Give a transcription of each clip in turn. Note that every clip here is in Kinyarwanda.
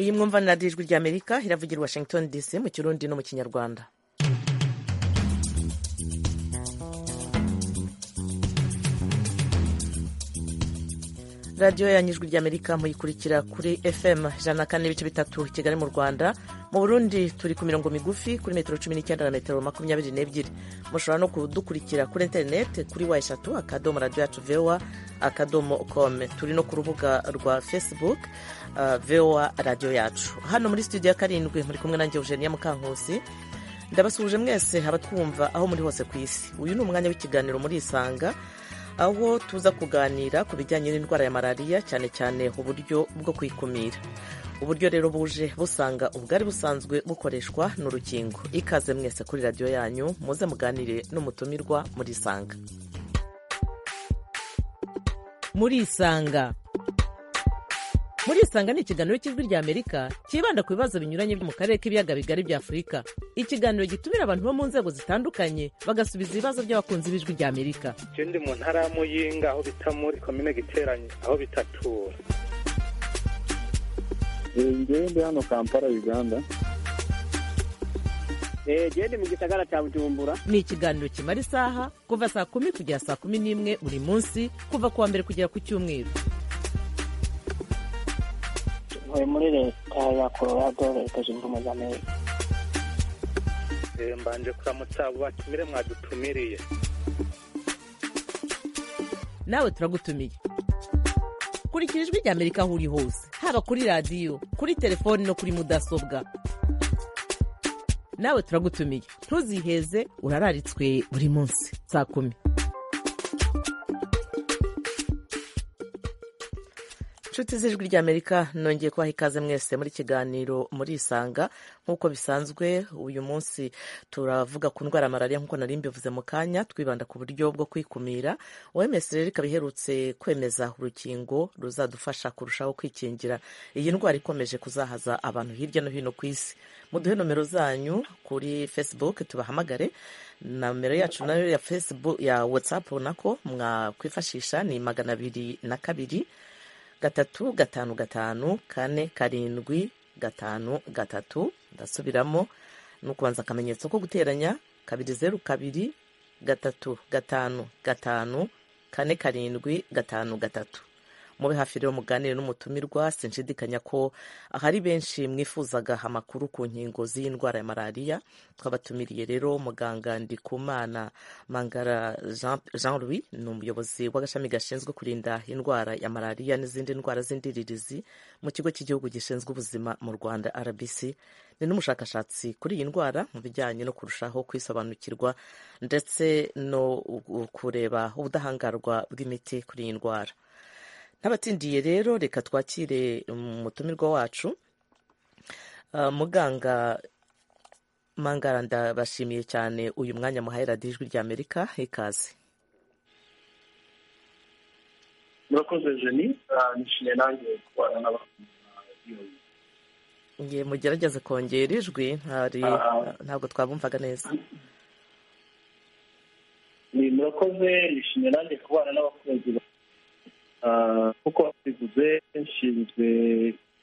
iyi mwumva ni radiyo ijwi rya amerika iravugira i washington dc mu kirundi no mu kinyarwanda radiyo yanyu ijwi rya amerika muyikurikira kuri fm ijana na kane n'ibice bitatu kigali mu rwanda mu burundi turi ku mirongo migufi kuri metero cumi n'icyenda na metero makumyabiri n'ebyiri mushobora no kudukurikira kuri interineti kuri wa eshatu akadomo radiyo yacu vewa akadomo kome turi no ku rubuga rwa facebook uh, vewa radiyo yacu hano muri studio ya karindwi muri kumwe nanjye eugenia mukankusi ndabasuhuje mwese abatwumva aho muri hose ku isi uyu ni umwanya w'ikiganiro muri isanga aho tuza kuganira ku bijyanye n'indwara ya malariya cyane cyane uburyo bwo kuyikumira uburyo rero buje busanga ubwari busanzwe bukoreshwa n'urukingo ikaze mwese kuri radiyo yanyu muze muganire n'umutumirwa muri isanga muri isanga muri isanga ni ikiganiro cy'ijwi rya amerika cyibanda ku bibazo binyuranye byo mu karere k'ibiyaga bigari bya afurika ikiganiro gitumira abantu bo mu nzego zitandukanye bagasubiza ibibazo by'abakunzi b'ijwi rya amerika icyo ndi mu ntara y'amuyinga aho bita muri komine giteranye aho bitatura ngende hano kampala uganda gende mu gisagara cya bujumbura ni ikiganiro kimara isaha kuva saa kumi kugera saa kumi n'imwe buri munsi kuva ku wa mbere kugera ku cyumweru ntuye muri leta ya colorado leta zunze ubumwe za amerika mbanje kuramutsa batumire mwadutumiriye nawe turagutumiye kurikira ijwi rya amerika aho uri hose haba kuri radiyo kuri telefoni no kuri mudasobwa nawe turagutumiye ntuziheze urararitswe buri munsi saa kumi inshuti z'ijwi ry'amerika nongeye kubaha ikaze mwese muri kiganiro muri isanga nk'uko bisanzwe uyu munsi turavuga ku ndwara ya malariya nk'uko nari mbivuze mu kanya twibanda ku buryo bwo kwikumira oms rero ikaba iherutse kwemeza urukingo ruzadufasha kurushaho kwikingira iyi ndwara ikomeje kuzahaza abantu hirya no hino ku isi muduhe nomero zanyu kuri facebook tubahamagare nomero yacu nayo ya facebook ya whatsapp nako mwakwifashisha ni magana abiri na kabiri gatatu gatanu gatanu kane karindwi gatanu gatatu ndasubiramo ni ukubanza akamenyetso ko guteranya kabiri zeru kabiri gatatu gatanu gatanu kane karindwi gatanu gatatu mube hafi rero muganire n'umutumirwa sinshidikanya ko ahari benshi mwifuzaga amakuru ku nkingo z'iyi ndwara ya malariya twabatumiriye rero muganga ndikumana mangara jean louis ni umuyobozi w'agashami gashinzwe kurinda indwara ya malariya n'izindi ndwara z'indiririzi mu kigo cy'igihugu gishinzwe ubuzima mu rwanda rbc ni n'umushakashatsi kuri iyi ndwara mu bijyanye no kurushaho kwisobanukirwa ndetse no kureba ubudahangarwa bw'imiti kuri iyi ndwara n'abatsindiye rero reka twakire umutumirwa wacu muganga mangara ndabashimiye cyane uyu mwanya muhaye radiyo ijwi rya amerika ikaze murakoze jeni nishimiye nanjye kubana n'abakunzi mugerageze kongera ijwi ntabwo twabumvaga neza murakoze nishimiye nanjye kubana n'abakunzi nk'uko babivuze nshinzwe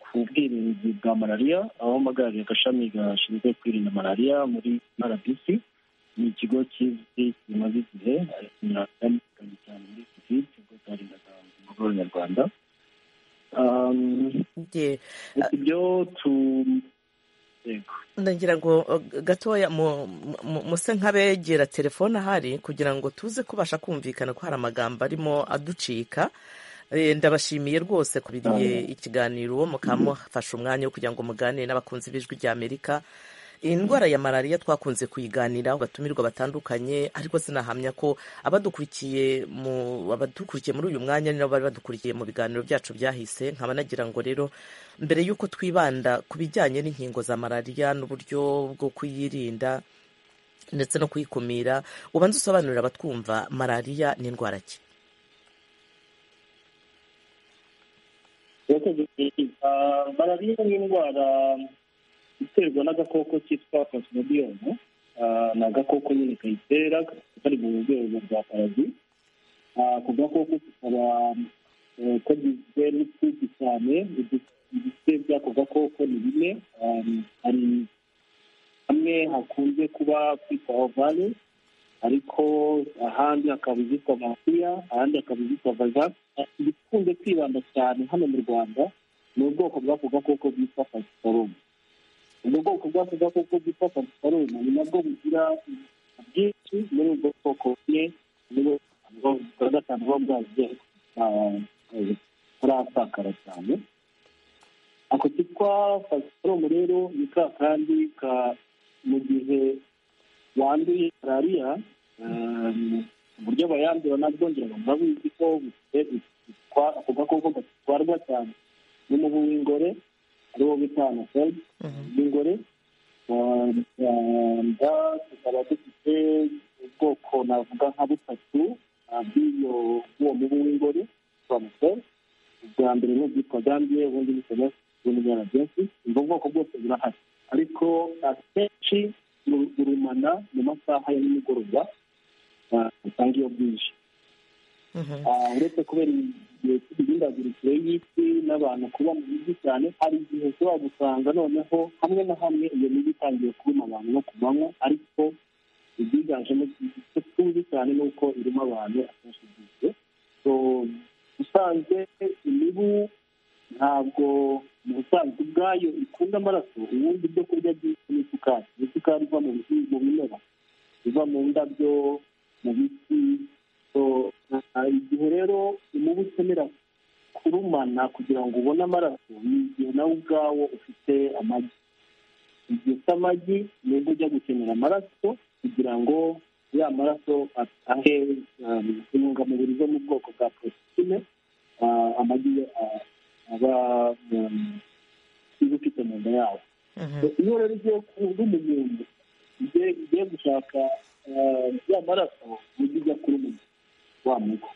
ku bwirinzi bwa malariya aho mpagarariye agashami gashinzwe kwirinda malariya muri rbc ni ikigo kizwi kimaze igihe cyane cyane muri covid ikigo cyarindaga umugore w'abanyarwanda ibyo tu ndagira ngo gatoya muse nk'abegera telefone ahari kugira ngo tuze kubasha kumvikana ko hari amagambo arimo aducika ndabashimiye rwose kubiriye ikiganiro mukamufasha umwanya wo kugira ngo muganire n'abakunzi b'ijwi rya amerika iyi ndwara ya malariya twakunze kuyiganiraho batumirwa batandukanye ariko sinahamya ko abadukurikiye abadukurikiye muri uyu mwanya ni nabo bari badukurikiye mu biganiro byacu byahise nkaba nagira ngo rero mbere y'uko twibanda ku bijyanye n'inkingo za malariya n'uburyo bwo kuyirinda ndetse no kuyikumira ubanza usobanurira abatwumva malariya ni indwara ki malariya ni indwara iterwa n'agakoko kitwa pasimobiyomu ni agakoko nyine kayitera kari mu rwego rwa parazi ako gakoko kakaba kagizwe n'utwuzi cyane ibifite by'ako gakoko ni bine um, hari hamwe hakunze kuba kwitwa ovale ariko ahandi hakaba izitwa mafiya ahandi hakaba izitwa vazak ibikunze kwibanda cyane hano mu rwanda ni ubwoko bw'ako gakoko bwitwa pasiparumu ubwo bwoko bw'ako gakoko bwitwa pasiparumu ni nabwo bugira bwinshi muri ubwo bwoko bumwe nibo bwa gatanu buba bwagiye butarasakara cyane ako kitwa pasiparumu rero ni ka kandi ka mu gihe wanduye malariya uburyo abayandura nabwongera babizi ko ako gakoko gatwarwa cyane n'umubu w'ingore ariwo bita anaseri w'ingore rwanda tukaba dufite ubwoko navuga nka butatu bw'iyo bw'uwo mubu w'ingore twamuseri ubwa mbere ni ubwitwa gambiye ubundi bukaba bw'umwana byinshi ubwo bwoko bwose burahari ariko akenshi burumana mu masaha ya nimugoroba usanga iyo bwije uretse kubera igihe cy'imihindagurikire y'isi n'abantu kuba mu mijyi cyane hari igihe ushobora gusanga noneho hamwe na hamwe iyo mijyi itangiye kuruma abantu no ku manywa ariko ibyiganjemo icyo tuzi cyane ni uko irimo abantu akenshi bwije usanzwe imibu ntabwo mu busanzwe ubwayo ikunda amaraso ubundi ibyo kurya byinshi ni isukari isukari iva mu mu bimera iva mu ndabyo mu biti igihe rero umubu ukenera kurumana kugira ngo ubone amaraso ni igihe nawe ubwawo ufite amagi igihe ufite amagi nibwo ujya gukenera amaraso kugira ngo ya maraso ahe intungamubiri zo mu bwoko bwa porotine amagi aba iba ufite mu nda yawo iyo rero ugiye kuba umuntu ugiye gushaka ya maraso ujya ujya kuri umuntu wa mugo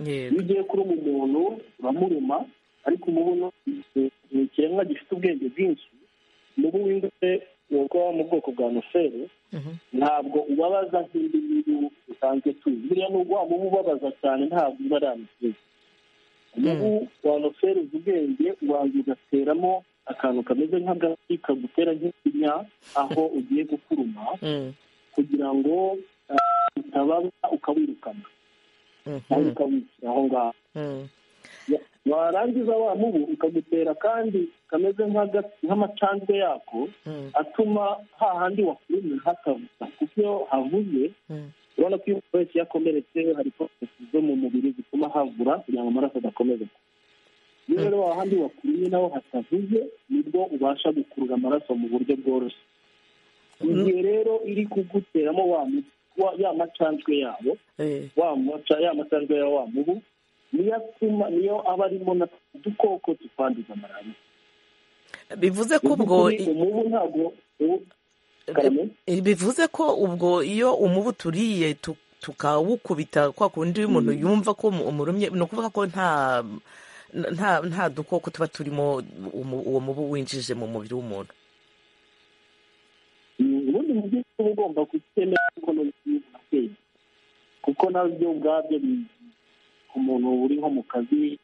iyo ugiye kuruma umuntu uramuruma ariko umubuno ni ikiremwa gifite ubwenge bwinshi umubu w'ingwe ubwo mu bwoko bwa noferi ntabwo ubabaza nk'indi ngiyi usanzwe tuzi buriya nubwo waba ubabaza cyane ntabwo uba ari amusizi umubu wa noferi uzi ubwenge ubanza ugateramo akantu kameze nk'agati kagutera nk'ikinya aho ugiye gukuruma kugira ngo utababwa ukawirukana nawe ukawushyira aho ngaho warangiza wa mubu ukagutera kandi kameze nk'amacandwe yako atuma hahandi wakurumye hakavuza kuko iyo havuze urabona ko iyo umuntu wese yakomeretse hari porotesi zo mu mubiri zituma havura kugira ngo amaraso adakomeza iyo rero hahandi wakurumye naho hatavuze nibwo ubasha gukurura amaraso mu buryo bworoshye igihe rero iri kuguteramo wa mubu ya macanjwe yabo wa muca ya macanjwe ya wa mubu niyo atuma niyo aba arimo na udukoko dukwanduza malariya bivuze ko ubwo umubu ntabwo bivuze ko ubwo iyo umubu turiye tukawukubita kwa kundi umuntu yumva ko umurumye ni ukuvuga ko nta nta nta dukoko tuba turimo uwo mubu winjije mu mubiri w'umuntu ubundi mu by'ukuri uba ugomba kutemera kuko n'ubwiza kuko nabyo ubwabyo ku muntu uri nko mu kazi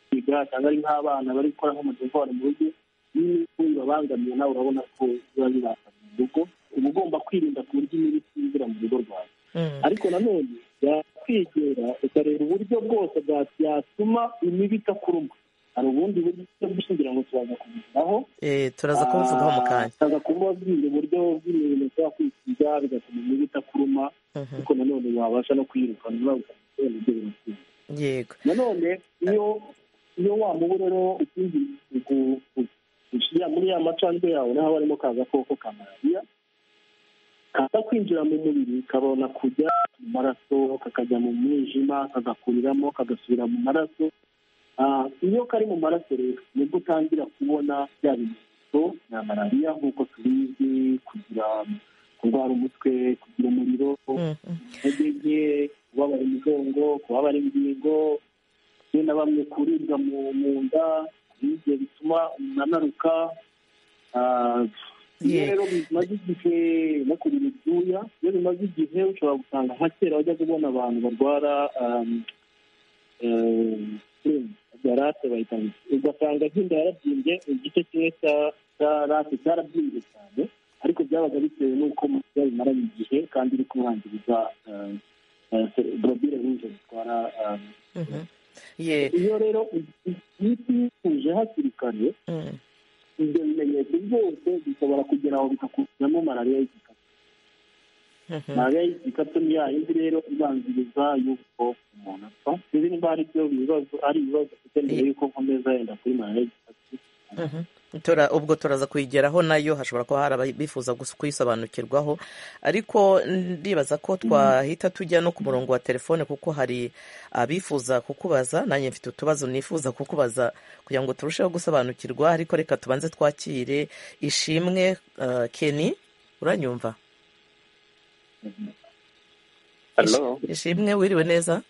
kwiga cyangwa ari nk'abana bari gukora nk'umudugudu wari mu rugo n'imibu ibabangamiye nawe urabona ko biba bibangamiye urugo uba ugomba kwirinda ku buryo imibu itinjira mu rugo rwawe ariko nanone yakwegera ukareba uburyo bwose bwatuma imibu itakuruma hari ubundi buryo bwishingira ngo turaza kubigeraho turaza kubivugaho mu kanya turaza kubabwira uburyo bw'imirimo ushobora kwisiga bigatuma imibu itakuruma kuko nanone wabasha no kwirukana urabukunze ibyo birakwiye yego nanone iyo iyo wa mubu rero ikindi muri ya macandwe yawe naho harimo ka gakoko ka malariya kaza kwinjira mu mubiri kabona kujya mu maraso kakajya mu mwijima kagakuriramo kagasubira mu maraso iyo kari mu maraso rero nibwo utangira kubona bya bimenyetso bya malariya nk'uko tubizi kugira kurwara umutwe kugira umuriro intege nke kubabara imigongo kubabara ingingo bamwe na bamwe kuribwa mu nda ibyo bituma umuntu anaruka rero bimaze igihe no kurira ibyuya iyo bimaze igihe ushobora gusanga nka kera wajya kubona abantu barwara rate bayitanga ugasanga nk'inda yarabyimbye igice kimwe cya rate cyarabyimbye cyane ariko byabaga bitewe n'uko umubyeyi bimaranye igihe kandi uri kumwangiriza borobire nk'izo zitwara ye iyo rero iyo utihuje hakiri kare mm, ibyo bimenyetso byose bishobora kugera aho bikakuzamo malariya y'igikatu mhm. malariya y'igikatu ni ya yindi rero ibanziriza y'uko umuntu apfa sinzi niba ari byo bibazo ari ibibazo ufite mbere y'uko nkomeza yenda kuri malariya y'igikatu Mhm. Tora- ubwo turaza kuyigeraho nayo hashobora kuba hari abifuza kuyisobanukirwaho ariko ndibaza ko twahita tujya no ku murongo wa telefone kuko hari abifuza kukubaza nanjye mfite utubazo nifuza kukubaza kugira ngo turusheho gusobanukirwa ariko reka tubanze twakire ishimwe eh, keni uranyumva Hello, ishimwe wiriwe neza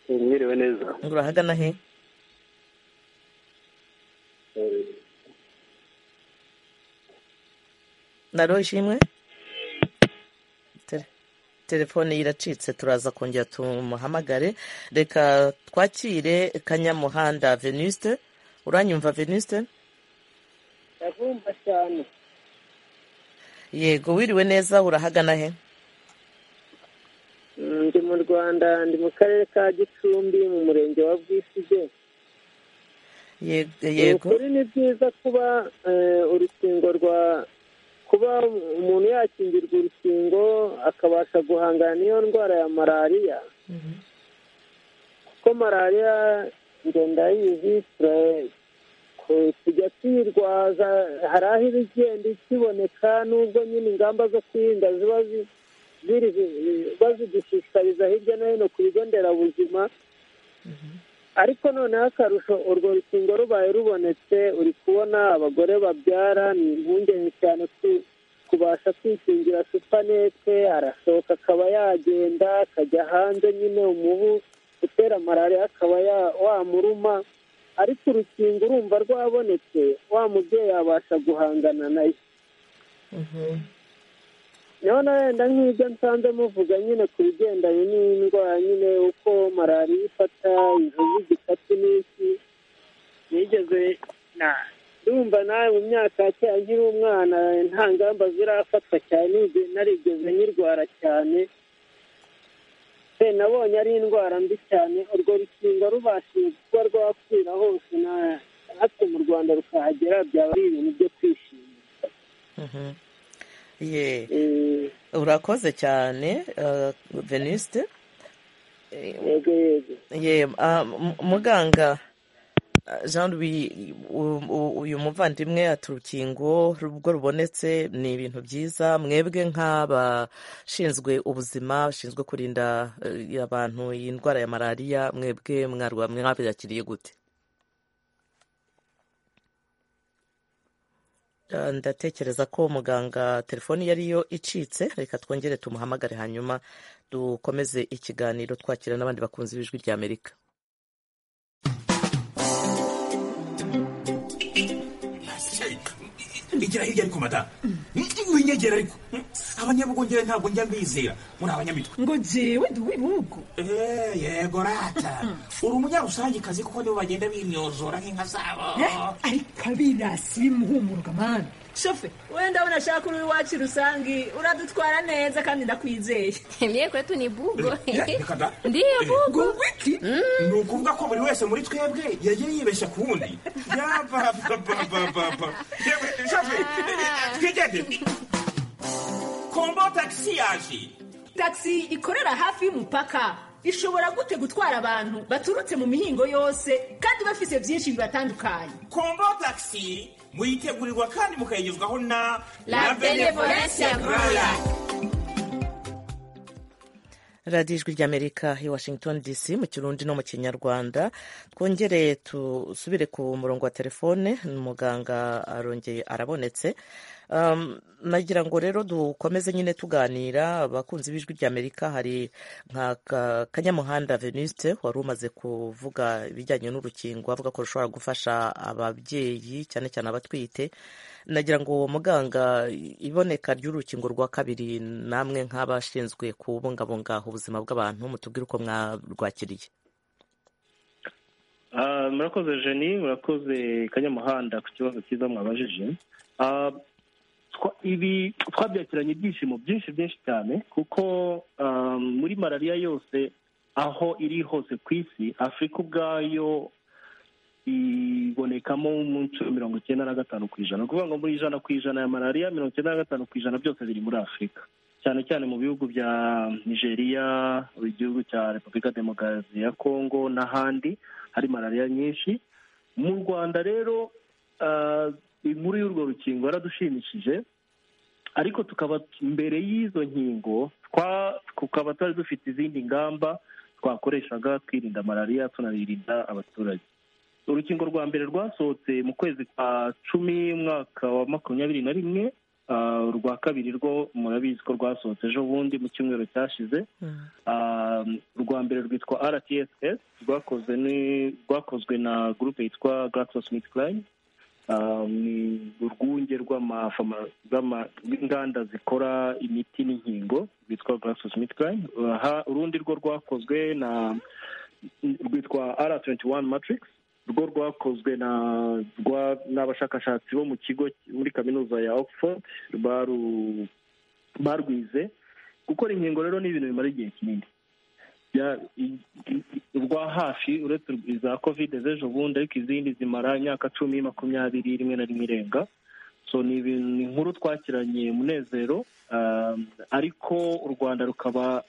mwiriwe neza. ngo urahagana he naro ishimwe Tere- telefone ye iracitse turaza kongera tumuhamagare reka twakire kanyamuhanda venuste uranyumva venuste ndabumva cyane yego wiriwe neza urahagana he Mm, ndi mu rwanda ndi mu karere ka gicumbi mu murenge wa bwisige Ye- Ni yego ukuri ni byiza kuba eh, urukingo rwa kuba umuntu yakingirwa urukingo akabasha guhangana n'iyo ndwara ya malariya kuko malariya ngo ndayizi tura- ku- tujya tuyirwaza hari aho iba igenda ikiboneka n'ubwo nyine ingamba zo kwirinda ziba zi- ziri bazidushishikariza hirya no hino ku bigo nderabuzima ariko noneho akarusho urwo rukingo rubaye rubonetse uri kubona abagore babyara ni impungenge cyane ku- kubasha kwikingira supanete arashoka akaba yagenda akajya hanze nyine umubu utera malariya akaba ya- wamuruma ariko urukingo urumva rwabonetse wa mubyeyi yabasha guhangana nayo none wenda nk'ibyo nsanze muvuga nyine ku bigendanye n'indwara nyine uko malariya ifata inzovu igikatu n'iki nigeze na ndumva nawe mu myaka ya kera nkiri umwana nta ngamba zirafatwa cyane nige- narigeze nyirwara cyane se nabonye ari indwara mbi cyane urwo rukingo rubashije kuba rwakwira hose na hato mu rwanda rukahagera byaba ari ibintu byo kwishimira Mhm. ye Eh, urakoze cyane eh, venuste Eh, yego yego ye ah, m- muganga ah, jean louis u- u- uyu muvandimwe ati urukingo rubwo rubonetse ni ibintu byiza mwebwe nk'abashinzwe ubuzima bashinzwe kurinda eh, abantu iyi ndwara ya malariya mwebwe mwarwa- mwabyakiriye gute Ah, ndatekereza ko muganga telefoni yariyo icitse reka twongere tumuhamagare hanyuma dukomeze ikiganiro twakira n'abandi bakunzi b'ijwi ry'amerika igira hirya ariko madamu winyegera ariko abanyabugongera ntabwo njya mbizera muri abanyamitwe ngo jewe ndi uw'ibihugu Eh, yego rata uri umunyarusange kuko nibo bagenda bimyozora nk'inka zabo ariko abirasi bimuhumuruka mwana shofe wenda unashaka uri iwacu rusange uradutwara neza kandi ndakwizeye Mie kwetu ni bugo. Eh, reka da. Ndiyo bugo. ngo wiki ni ukuvuga ko buri wese muri twebwe yagiye yibeshya ku wundi yabababababa yewe shafe twigende kombo tagisi yaje tagisi ikorera hafi y'umupaka ishobora gute gutwara abantu baturutse mu mihingo yose kandi bafise byinshi bibatandukanye kombo tagisi muyitegurirwa kandi mukayigezwaho na La Benevolencia Royal. radiyo ijwi ry'amerika i washington dc mu kirundi no mu kinyarwanda twongere tusubire ku murongo wa telefone muganga arongeye arabonetse Um, nagira ngo rero dukomeze nyine tuganira abakunzi b'ijwi ry'amerika hari nka Ka- kanyamuhanda venuste wari umaze kuvuga ibijyanye n'urukingo avuga ko rushobora gufasha ababyeyi cyane cyane abatwite nagira ngo muganga iboneka ry'urukingo rwa kabiri namwe nk'abashinzwe kubungabunga ubuzima bw'abantu mutubwire uko mwarwakiriye Ah, murakoze jeni murakoze kanyamuhanda ku kibazo cyiza mwabajije Ah, twa- ibi twabyakiranye ibyishimo byinshi byinshi cyane kuko ah, muri malariya yose aho iri hose ku isi afurika ubwayo ibonekamo mu nshuro mirongo icyenda na gatanu ku ijana ni ukuvuga ngo muri ijana ku ijana ya malariya mirongo icyenda na gatanu ku ijana byose biri muri afurika cyane cyane mu bihugu bya nigeria mu gihugu cya repubulika demokarasi ya kongo n'ahandi hari malariya nyinshi mu rwanda rero ah, inkuru y'urwo rukingo yaradushimishije ariko tukaba mbere y'izo nkingo twa- tukaba twari dufite izindi ngamba twakoreshaga twirinda malariya tunaririnda abaturage urukingo rwa mbere rwasohotse mu kwezi kwa cumi umwaka wa makumyabiri na rimwe ah, urwa kabiri rwo murabizi ko rwasohotse ejo bundi mu cyumweru cyashize Ah, urwa mbere rwitwa rtss rwakozwe ni- rwakozwe na gurupe yitwa GlaxoSmithKline Ah, ni urwunge rw'amafama- rw'ama- rw'inganda zikora imiti n'inkingo rwitwa GlaxoSmithKline Aha, urundi rwo rwakozwe na rwitwa r21 matrix rwo rwakozwe na rwa- n'abashakashatsi bo mu kigo muri kaminuza ya oxford baru- barwize gukora inkingo rero ni ibintu bimara igihe kinini bya- i- i- rwa hafi uretse iza covid z'ejo bundi ariko izindi zimara imyaka cumi makumyabiri rimwe na rimwe irenga so ni ibintu- ni inkuru twakiranye umunezero ah, ariko u rwanda rukaba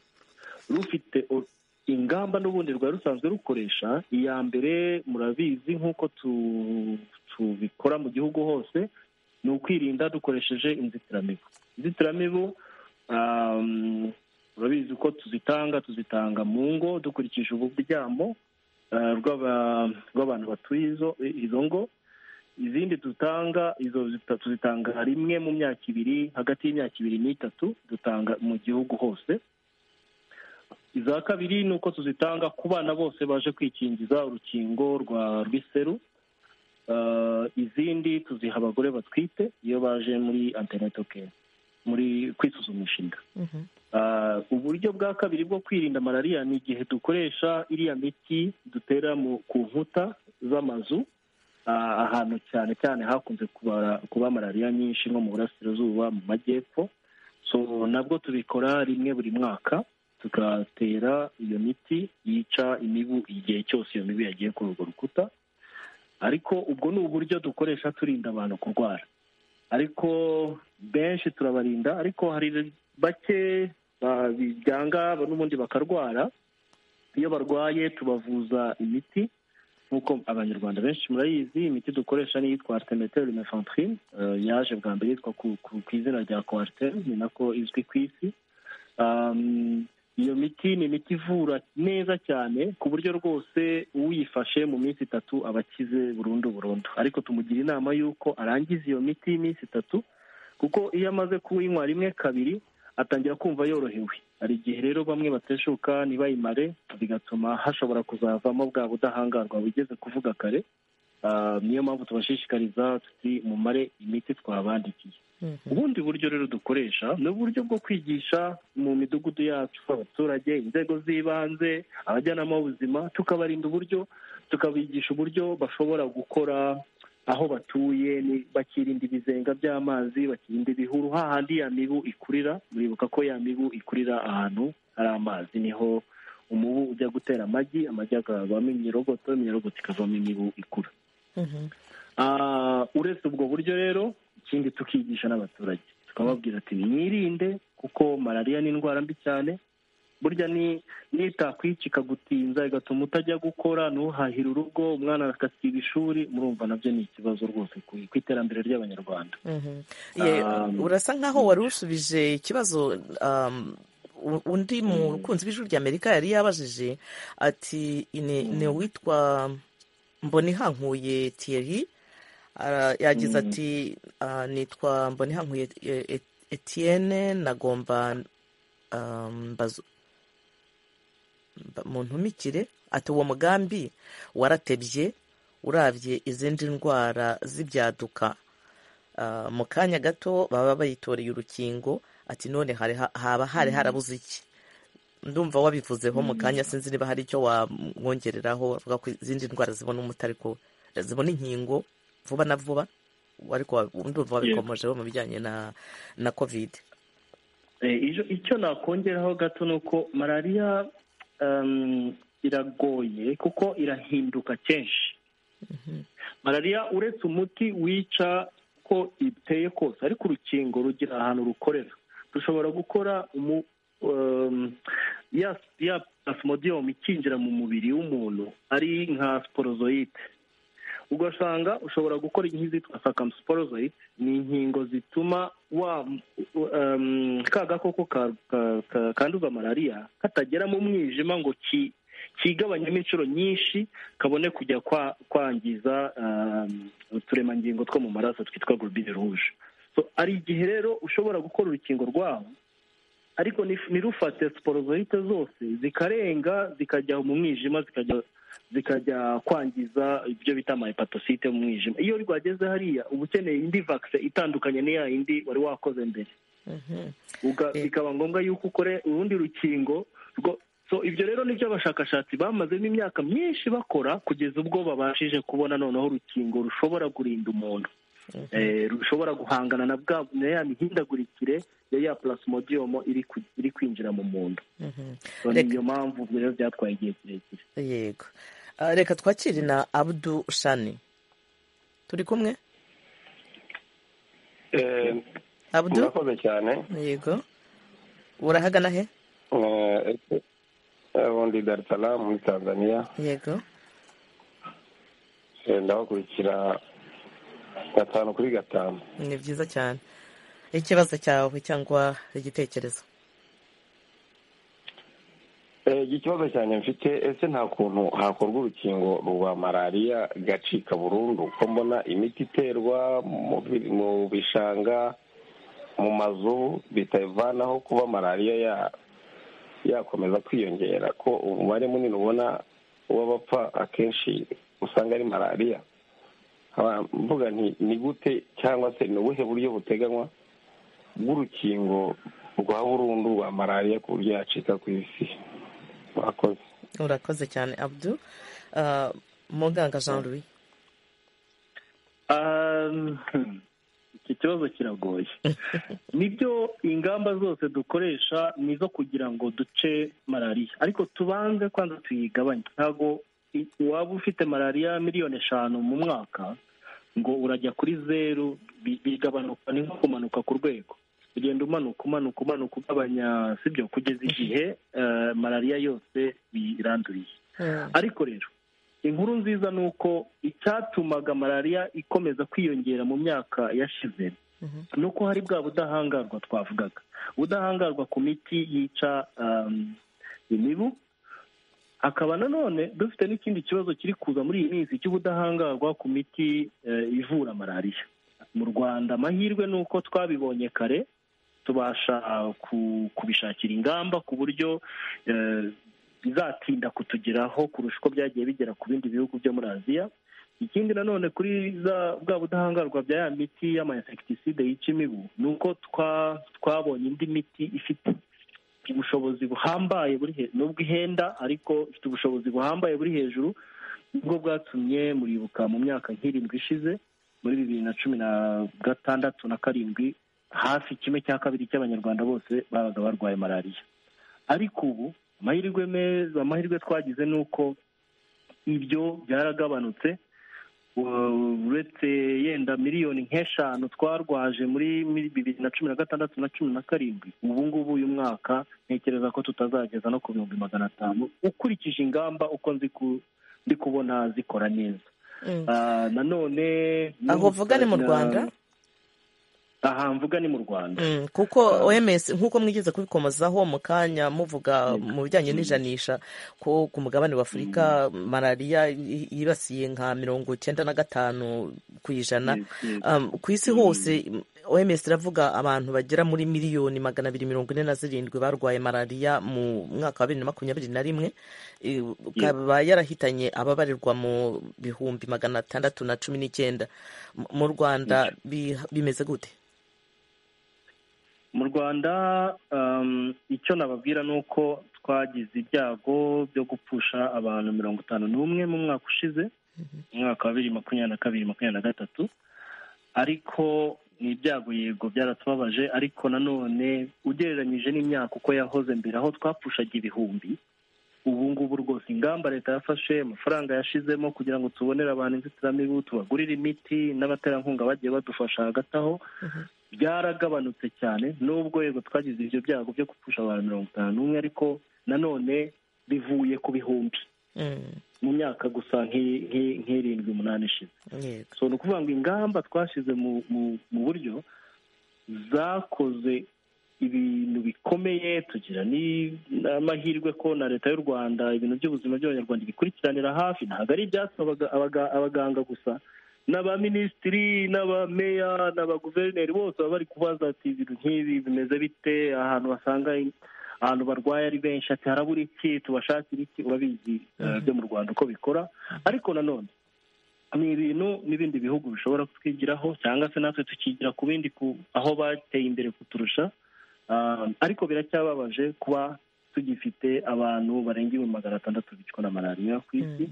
rufite o- ingamba n'ubundi rwari rusanzwe rukoresha iya mbere murabizi nk'uko tu- tubikora mu gihugu hose ni ukwirinda dukoresheje inzitiramibu inzitiramibu um, urabizi ko tuzitanga tuzitanga mu ngo dukurikije uburyamo uh, rw'aba- rw'abantu batuye izo izo ngo izindi dutanga izo zita- tuzitanga rimwe mu myaka ibiri hagati y'imyaka ibiri n'itatu dutanga mu gihugu hose iza kabiri ni uko tuzitanga ku bana bose baje kwikingiza urukingo rwa rw'iseru Uh, izindi tuziha abagore batwite iyo baje muri antenato care muri kwisuzumisha inda Ah, uburyo bwa kabiri bwo kwirinda malariya ni igihe dukoresha iriya miti dutera mu ku nkuta z'amazu ah, ahantu cyane cyane hakunze kubara- kuba malariya nyinshi nko mu burasirazuba mu majyepfo so nabwo tubikora rimwe buri mwaka tugatera iyo miti yica imibu igihe cyose iyo mibu yagiye kuri urwo rukuta ariko ubwo ni uburyo dukoresha turinda abantu kurwara ariko benshi turabarinda ariko hari bake ba- byanga n'ubundi bakarwara iyo barwaye tubavuza imiti nk'uko abanyarwanda benshi murayizi imiti dukoresha ni iyitwa artemeteri mefantrine yaje bwa mbere yitwa ku- ku ku izina rya coartem ni nako izwi ku isi Um, iyo miti ni imiti ivura neza cyane ku buryo rwose uyifashe mu minsi itatu aba akize burundu burundu ariko tumugira inama y'uko arangiza iyo miti y'iminsi itatu kuko iyo amaze kuyinywa rimwe kabiri atangira kumva yorohewe hari igihe rero bamwe bateshuka ntibayimare bigatuma hashobora kuzavamo bwa budahangarwa bugeze kuvuga kare Ah, niyo mpamvu tubashishikariza tuti mumare imiti twabandikiye ubundi buryo rero dukoresha ni uburyo bwo kwigisha mu midugudu yacu abaturage inzego z'ibanze abajyanama b'ubuzima tukabarinda uburyo tukabigisha uburyo bashobora gukora aho batuye ni- bakirinda ibizenga by'amazi bakirinda ibihuru hahandi ya mibu ikurira muribuka ko ya mibu ikurira ahantu hari amazi niho umubu ujya gutera amagi amagi akavamo iminyorogoto iminyorogoto ikavamo imibu ikura Ah, uretse ubwo buryo rero ikindi tukigisha n'abaturage tukababwira ati mwirinde kuko malariya ni indwara mbi cyane burya ni n'itakwica ikagutinza igatuma utajya gukora ntuhahire urugo umwana agasiba ishuri murumva nabyo ni ikibazo rwose ku ku iterambere ry'abanyarwanda Mhm. Ye, Um, urasa nkaho wari usubije ikibazo um, u- undi mukunzi w'ijwi ry'amerika yari yabajije ati ni ni uwitwa mbonihankuye thierry Ara- yagize Mhm. ati ah, nitwa mbonihankuye E- E- etienne nagomba um, mbazo- mba- mu ntumikire ati uwo mugambi waratebye urabye izindi ndwara z'ibyaduka Ah, mu kanya gato baba bayitoreye urukingo ati none hari ha- haba hari harabuze iki ndumva wabivuzeho mu kanya sinzi niba hari icyo wamwongereraho avuga ko izindi ndwara zibona umuti ariko zibona inkingo vuba na vuba ariko ndumva wabikomojeho mu bijyanye na na kovide icyo nakongeraho gato ni uko malariya iragoye kuko irahinduka kenshi malariya uretse umuti wica ko iteye kose ariko urukingo rugira ahantu rukorera rushobora gukora ya plasmodium ikinjira mu mubiri w'umuntu ari nka sporozoyite ugasanga ushobora gukora nk'izitwa circumsporozoyite ni inkingo zituma wa ka gakoko kanduza malariya katagera mu mwijima ngo kigabanyemo inshuro nyinshi kabone kujya kwangiza uturemangingo two mu maraso twitwa gorobine ruje hari igihe rero ushobora gukora urukingo rwawo ariko ntirufate siporozoyite zose zikarenga zikajya mu mwijima zikajya kwangiza ibyo bita amahepatosite mu mwijima iyo rwageze hariya uba ukeneye indi vakise itandukanye n'iya yindi wari wakoze mbere bikaba ngombwa yuko ukore urundi rukingo so ibyo rero ni byo abashakashatsi bamazemo imyaka myinshi bakora kugeza ubwo babashije kubona noneho urukingo rushobora kurinda umuntu rushobora guhangana na bwa ya mihindagurikire ya plasmodium iri kwinjira mu muntu ni iyo mpamvu rero byatwaye igihe kirekire yego reka twakire na abudu shani turi kumwe abudu murakoze cyane yego urahagana he ubundi Dar es Salaam muri tanzania yego ndabakurikira gatanu kuri gatanu ni byiza cyane ikibazo cyawe cyangwa igitekerezo ikibazo cyanjye mfite ese nta kuntu hakorwa urukingo rwa malariya gacika burundu kuko mbona imiti iterwa mu bishanga mu mazu bitavanaho kuba malariya yakomeza kwiyongera ko umubare munini ubona w'abapfa akenshi usanga ari malariya mvuga nti ni gute cyangwa se ni ubuhe buryo buteganywa bw'urukingo rwa burundu rwa malariya ku buryo yacika ku isi urakoze urakoze cyane abdu muganga jean louis iki kibazo kiragoye nibyo ingamba zose dukoresha ni izo kugira ngo duce malariya ariko tubanze kwanza tuyigabanye ntabwo waba ufite malariya miliyoni eshanu mu mwaka ngo urajya kuri zeru bigabanuka ni nko kumanuka ku rwego ugenda umanuka umanuka umanuka ugabanya sibyo kugeza igihe malariya yose biranduriye ariko rero inkuru nziza ni uko icyatumaga malariya ikomeza kwiyongera mu myaka yashize ni uko hari bwa budahangarwa twavugaga ubudahangarwa ku miti yica imibu hakaba nanone dufite n'ikindi kibazo kiri kuza muri iyi minsi cy'ubudahangarwa ku miti ivura malariya mu rwanda amahirwe ni uko twabibonye kare tubasha kubishakira ingamba ku buryo bizatinda kutugeraho kurusha uko byagiye bigera ku bindi bihugu byo muri aziya ikindi nanone kuri bwa budahangarwa bya ya miti y'amainsekitiside yica imibu ni uko twabonye indi miti ifite ubushobozi buhambaye nubwo ihenda ariko ifite ubushobozi buhambaye buri hejuru nibwo bwatumye muribuka mu myaka nk'irindwi ishize muri bibiri na cumi na gatandatu na karindwi hafi kimwe cya kabiri cy'abanyarwanda bose babaga barwaye malariya ariko ubu amahirwe meza amahirwe twagize ni uko ibyo byaragabanutse uretse yenda miliyoni nk'eshanu twarwaje muri bibiri na cumi na gatandatu na cumi na karindwi ubu ngubu uyu mwaka ntekereza ko tutazageza no ku bihumbi magana atanu ukurikije ingamba uko ndi kubona zikora neza nanone aho uvuga ni mu rwanda aha mvuga ni mu rwanda kuko oms nk'uko mwigeze kubikomozaho mu kanya muvuga mu bijyanye n'ijanisha ko ku mugabane w'afurika malariya yibasiye nka mirongo icyenda na gatanu ku ijana ku isi hose oms iravuga abantu bagera muri miliyoni magana abiri mirongo ine na zirindwi barwaye malariya mu mwaka wa bibiri na makumyabiri na rimwe ikaba yarahitanye ababarirwa mu bihumbi magana atandatu na cumi n'icyenda mu rwanda bimeze gute mu rwanda icyo nababwira ni uko twagize ibyago byo gupfusha abantu mirongo itanu n'umwe mu mwaka ushize mu mwaka wa bibiri makumyabiri na kabiri makumyabiri na gatatu ariko ni ibyago yego byaratubabaje ariko nanone ugereranyije n'imyaka uko yahoze mbere aho twapfushaga ibihumbi ubu ngubu rwose ingamba leta yafashe amafaranga yashizemo kugira ngo tubonere abantu inzitiramibu tubagurire imiti n'abaterankunga bagiye badufasha hagati aho byaragabanutse cyane nubwo yego twagize ibyo byago byo gupfusha abantu mirongo itanu n'umwe ariko nanone bivuye ku bihumbi mu myaka gusa nk'irindwi umunani ishize so ni ukuvuga ngo ingamba twashyize mu buryo zakoze ibintu bikomeye tugira n'amahirwe ko na leta y'u rwanda ibintu by'ubuzima by'abanyarwanda ibikurikiranira hafi ntabwo ari ibyatsi abaganga gusa n'abaminisitiri n'abameya n'abaguverineri bose baba bari kubaza ati ibintu nk'ibi bimeze bite ahantu basanga ahantu barwaye ari benshi ati harabura iki tubashakira iki urabizi byo mu rwanda uko bikora ariko nanone ni ibintu n'ibindi bihugu bishobora kutwigiraho cyangwa se natwe tukigira ku bindi aho bateye imbere kuturusha ariko biracyababaje kuba tugifite abantu barenga ibihumbi magana atandatu bicwa na malariya ku isi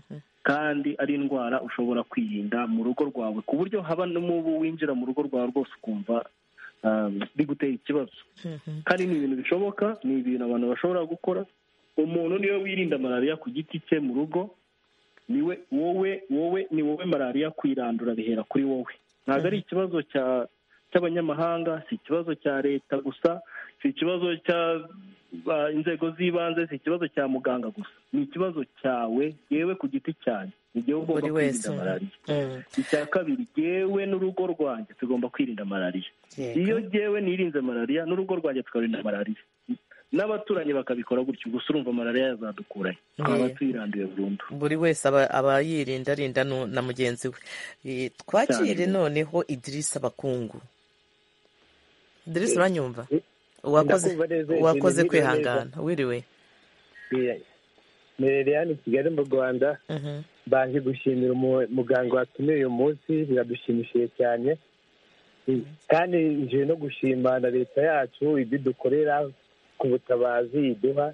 kandi ari indwara ushobora kwirinda mu rugo rwawe ku buryo haba n'umubu winjira mu rugo rwawe rwose ukumva bigutera ikibazo kandi ni ibintu bishoboka ni ibintu abantu bashobora gukora umuntu niwe wirinda malariya ku giti cye mu rugo niwe wowe wowe ni wowe malariya kuyirandura bihera kuri wowe ntabwo ari ikibazo cya cy'abanyamahanga si ikibazo cya leta gusa si ikibazo cya inzego z'ibanze si ikibazo cya muganga gusa ni ikibazo cyawe yewe ku giti cyanjye igihe ugomba kwirinda malariya icya kabiri yewe n'urugo rwanjye tugomba kwirinda malariya iyo yewe nirinze malariya n'urugo rwanjye tukarinda malariya n'abaturanyi bakabikora gutyo gusa urumva malariya yazadukuranye twaba tuyiranduye burundu buri wese aba yirinda arinda na mugenzi we twakire noneho idirisa abakungu idirisa uranyumva wakoze kwihangana wiriwe merereye hano i kigali mu rwanda baje gushimira umuganga watumiye uyu munsi biradushimishije cyane kandi nje no gushima na leta yacu ibyo dukorera ku butabazi iduha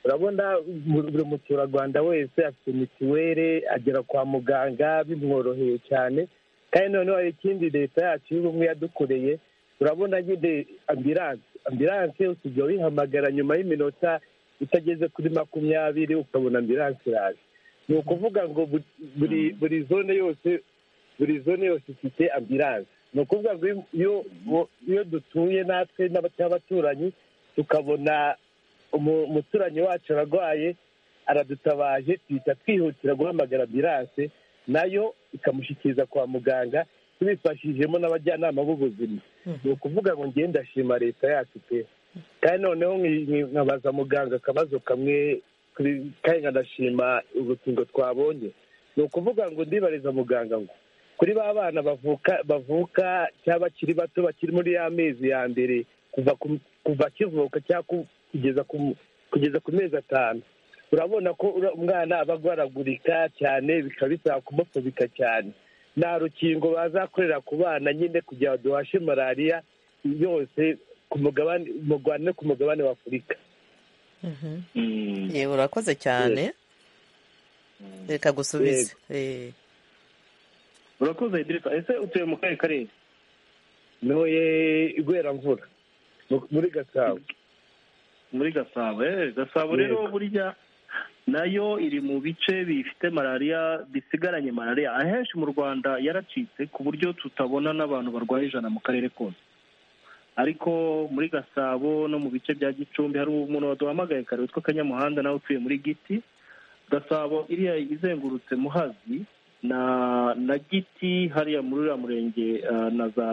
urabona buri muturarwanda wese afite mituweli agera kwa muganga bimworoheye cyane kandi noneho hari ikindi leta yacu y'ubumwe yadukoreye urabona nyine ambiranse ambiranse usibye wihamagara nyuma y'iminota itageze kuri makumyabiri ukabona ambiranse iraje ni ukuvuga ngo buri zone yose buri zone yose ifite ambiranse ni ukuvuga ngo iyo dutuye natwe n'abaturanyi tukabona umuturanyi wacu ararwaye aradutabaje tuhita twihutira guhamagara ambiranse nayo ikamushyikiriza kwa muganga tubifashijemo n'abajyanama b'ubuzima ni ukuvuga ngo ngende ndashima leta yacu pe kandi noneho nkabaza muganga akabazo kamwe kandi nkanashima urukingo twabonye ni ukuvuga ngo ndibariza muganga ngo kuri ba bana bavuka bavuka cyangwa bakiri bato bakiri muri ya mezi ya mbere kuva kuva kivuka cyangwa kugeza ku mezi atanu urabona ko umwana aba agwaragurika cyane bikaba bisaba kumupfubika cyane nta rukingo bazakorera ku bana nyine kugira ngo duhashe malariya yose ku mugabane mugwane ku mugabane wa afurika yewe urakoze cyane reka gusubize urakoze direka ese utuye mu kahe karere ntuye igweramvura muri gasabo muri gasabo gasabo rero burya nayo iri mu bice bifite malariya bisigaranye malariya ahenshi mu rwanda yaracitse ku buryo tutabona n'abantu barwaye ijana mu karere kose ariko muri gasabo no mu bice bya gicumbi hari umuntu waduhamagaye kare witwa kanyamuhanda nawe utuye muri giti gasabo iriya izengurutse muhazi na na giti hariya muri uriya murenge na za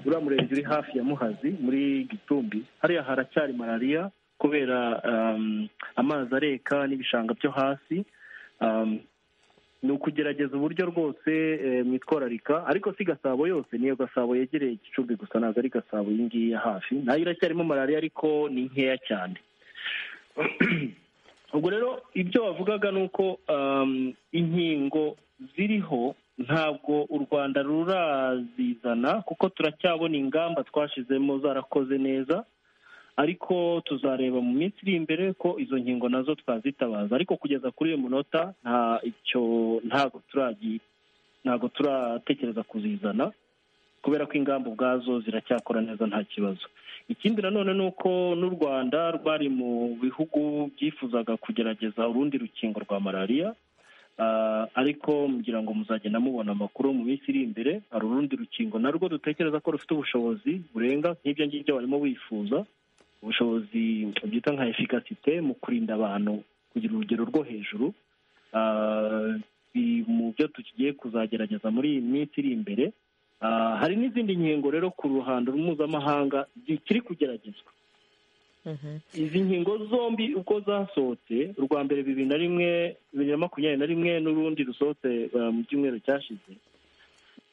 uriya murenge uri hafi ya muhazi muri gicumbi hariya haracyari malariya kubera amazi areka n'ibishanga byo hasi ni ukugerageza uburyo rwose mwitwararika ariko si gasabo yose niyo gasabo yegereye igicumbi gusa ntabwo ari gasabo iyi ngiyi ya hafi nayo iracyarimo malariya ariko ni nkeya cyane ubwo rero ibyo wavugaga ni uko inkingo ziriho ntabwo u rwanda ruraziza kuyizana kuko turacyabona ingamba twashizemo zarakoze neza ariko tuzareba mu minsi iri imbere ko izo nkingo nazo twazitabaza ariko kugeza kuri uyu munota nta icyo ntabwo turagi ntabwo turatekereza kuzizana kubera ko ingamba ubwazo ziracyakora neza nta kibazo ikindi nanone ni uko n'u rwanda rwari mu bihugu byifuzaga kugerageza urundi rukingo rwa malariya Ah, ariko ngira ngo muzagenda mubona amakuru mu minsi iri imbere hari urundi rukingo narwo dutekereza ko rufite ubushobozi burenga nk'ibyo ngibyo barimo bifuza ubushobozi byita nka efikasite mu kurinda abantu kugira urugero rwo hejuru Ah, bi- mu byo tugiye kuzagerageza muri iyi minsi iri imbere Ah, hari n'izindi nkingo rero ku ruhando mpuzamahanga zikiri kugeragezwa izi nkingo zombi uko zasohotse urwa mbere bibiri na rimwe bibiri na makumyabiri na rimwe n'urundi rusohotse uh, mu cyumweru cyashize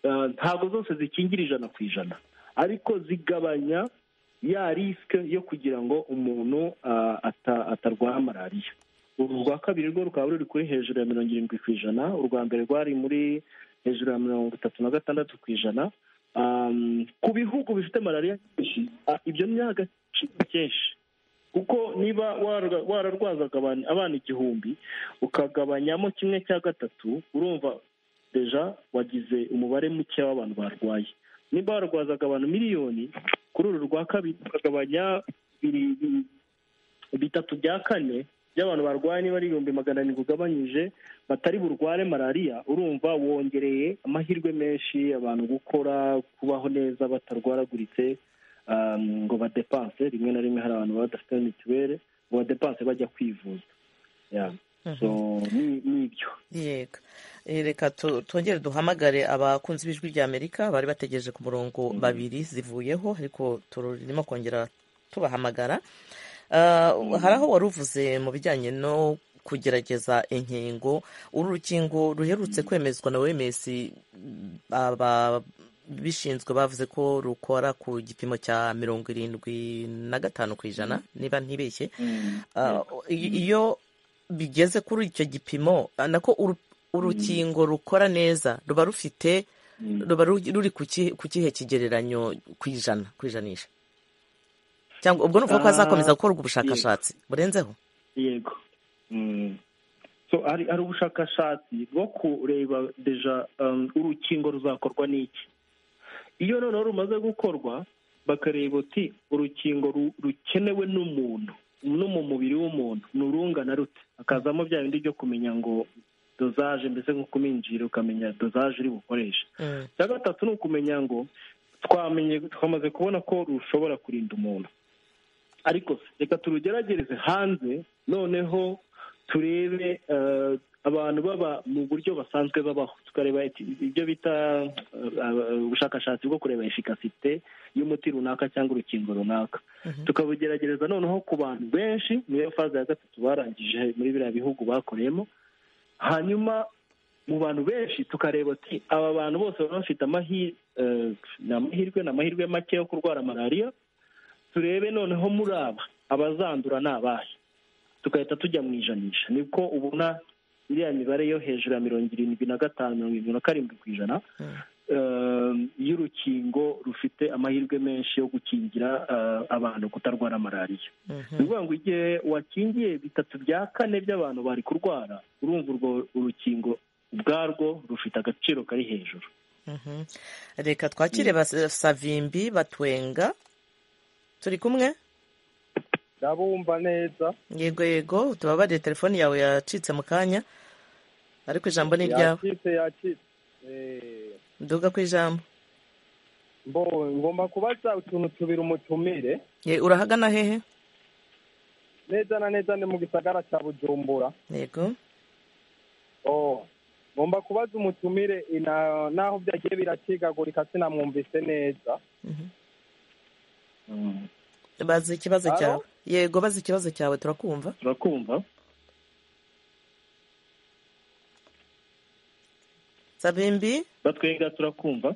Uh, ntabwo zose zikingira ijana ku ijana ariko zigabanya ya risike yo kugira ngo umuntu uh, ata- atarwara malariya uru rwa kabiri rwo rukaba ruri kuri hejuru ya mirongo irindwi ku ijana urwa mbere rwari muri hejuru ya mirongo itatu na gatandatu ku ijana Um, ku bihugu bifite malariya nyinshi ah, ibyo ni agaciro kenshi kuko niba warwa- wararwazaga abantu- abana igihumbi ukagabanyamo kimwe cya gatatu urumva deja wagize umubare muke w'abantu barwaye niba warwazaga abantu miliyoni kuri uru rwa kabiri ukagabanya biri- biri- bitatu bya kane by'abantu barwaye niba ari ibihumbi magana arindwi ugabanyije batari burware malariya urumva wongereye amahirwe menshi abantu gukora kubaho neza batarwaraguritse um, ngo badepanse rimwe na rimwe hari abantu baba badafite mituweli ngo badepanse bajya kwivuza Yeah. so ni ni ibyo yego Eh, reka tu- twongere duhamagare abakunzi b'ijwi rya amerika bari bategereje ku murongo babiri zivuyeho ariko turimo kongera tubahamagara Ah, hari aho wari uvuze mu bijyanye no kugerageza inkingo uru rukingo ruherutse kwemezwa na wems ababishinzwe bavuze ko rukora ku gipimo cya mirongo irindwi na gatanu ku ijana niba ntibeshye Ah, i- iyo bigeze kuri icyo gipimo ah, nako uru- urukingo rukora neza ruba rufite ruba ru- ruri ku ki- ku kihe kigereranyo ku ijana ku ijanisha cyangwa ubwo ni ukuvuga ko Ah, hazakomeza gukorwa yego. ubushakashatsi burenzeho yego Mm. so hari hari ubushakashatsi bwo kureba deja um, urukingo ruzakorwa n'iki iyo noneho rumaze gukorwa bakareba uti urukingo ru- rukenewe n'umuntu no mu mubiri w'umuntu ni urungana rute hakazamo bya bindi byo kumenya ngo dozaje mbese nko kuminjira ukamenya dozaje uri bukoreshe icya gatatu ni ukumenya ngo twamenye twamaze kubona ko rushobora kurinda umuntu ariko reka turugeragereze hanze noneho turebe eh, abantu baba mu buryo basanzwe babaho tukareba iti- ibyo bita eh, eh, ubushakashatsi bwo kureba efikasite y'umuti runaka cyangwa urukingo runaka tukabugeragereza noneho ku bantu benshi niyo faze ya gatatu barangije muri biriya bihugu bakoreyemo hanyuma mu bantu benshi tukareba ati aba bantu bose baba bafite amahi- eh, ni amahirwe ni amahirwe make yo kurwara malariya turebe noneho muri aba abazandura ni abahe tugahita tujya mu ijanisha niko ubona iriya mibare yo hejuru ya mirongo irindwi na gatanu mirongo irindwi na karindwi ku ijana eh, y'urukingo rufite amahirwe menshi yo gukingira eh, abantu kutarwara malariya ni ukuvuga ngo igihe wakingiye bitatu bya kane by'abantu bari kurwara urumva urwo urukingo ubwarwo rufite agaciro kari hejuru Mhm. reka twakire bas- savimbi batwenga turi kumwe ndabumva neza yego yego tubabariye telefone yawe yacitse mu kanya ariko ijambo ni iryawe yakitse yakitse Eh, nduga ku ijambo mbo ngomba kubaza utuntu tubiri umutumire Ye- urahagana hehe neza na neza ni mu gisagara cya bujumbura yego Oh, ngomba kubaza umutumire ina- naho byagiye biracikagurika sinamwumvise neza bazi ikibazo Alo? cyawe yego bazi ikibazo cyawe turakumva turakumva savimbi batwenga turakumva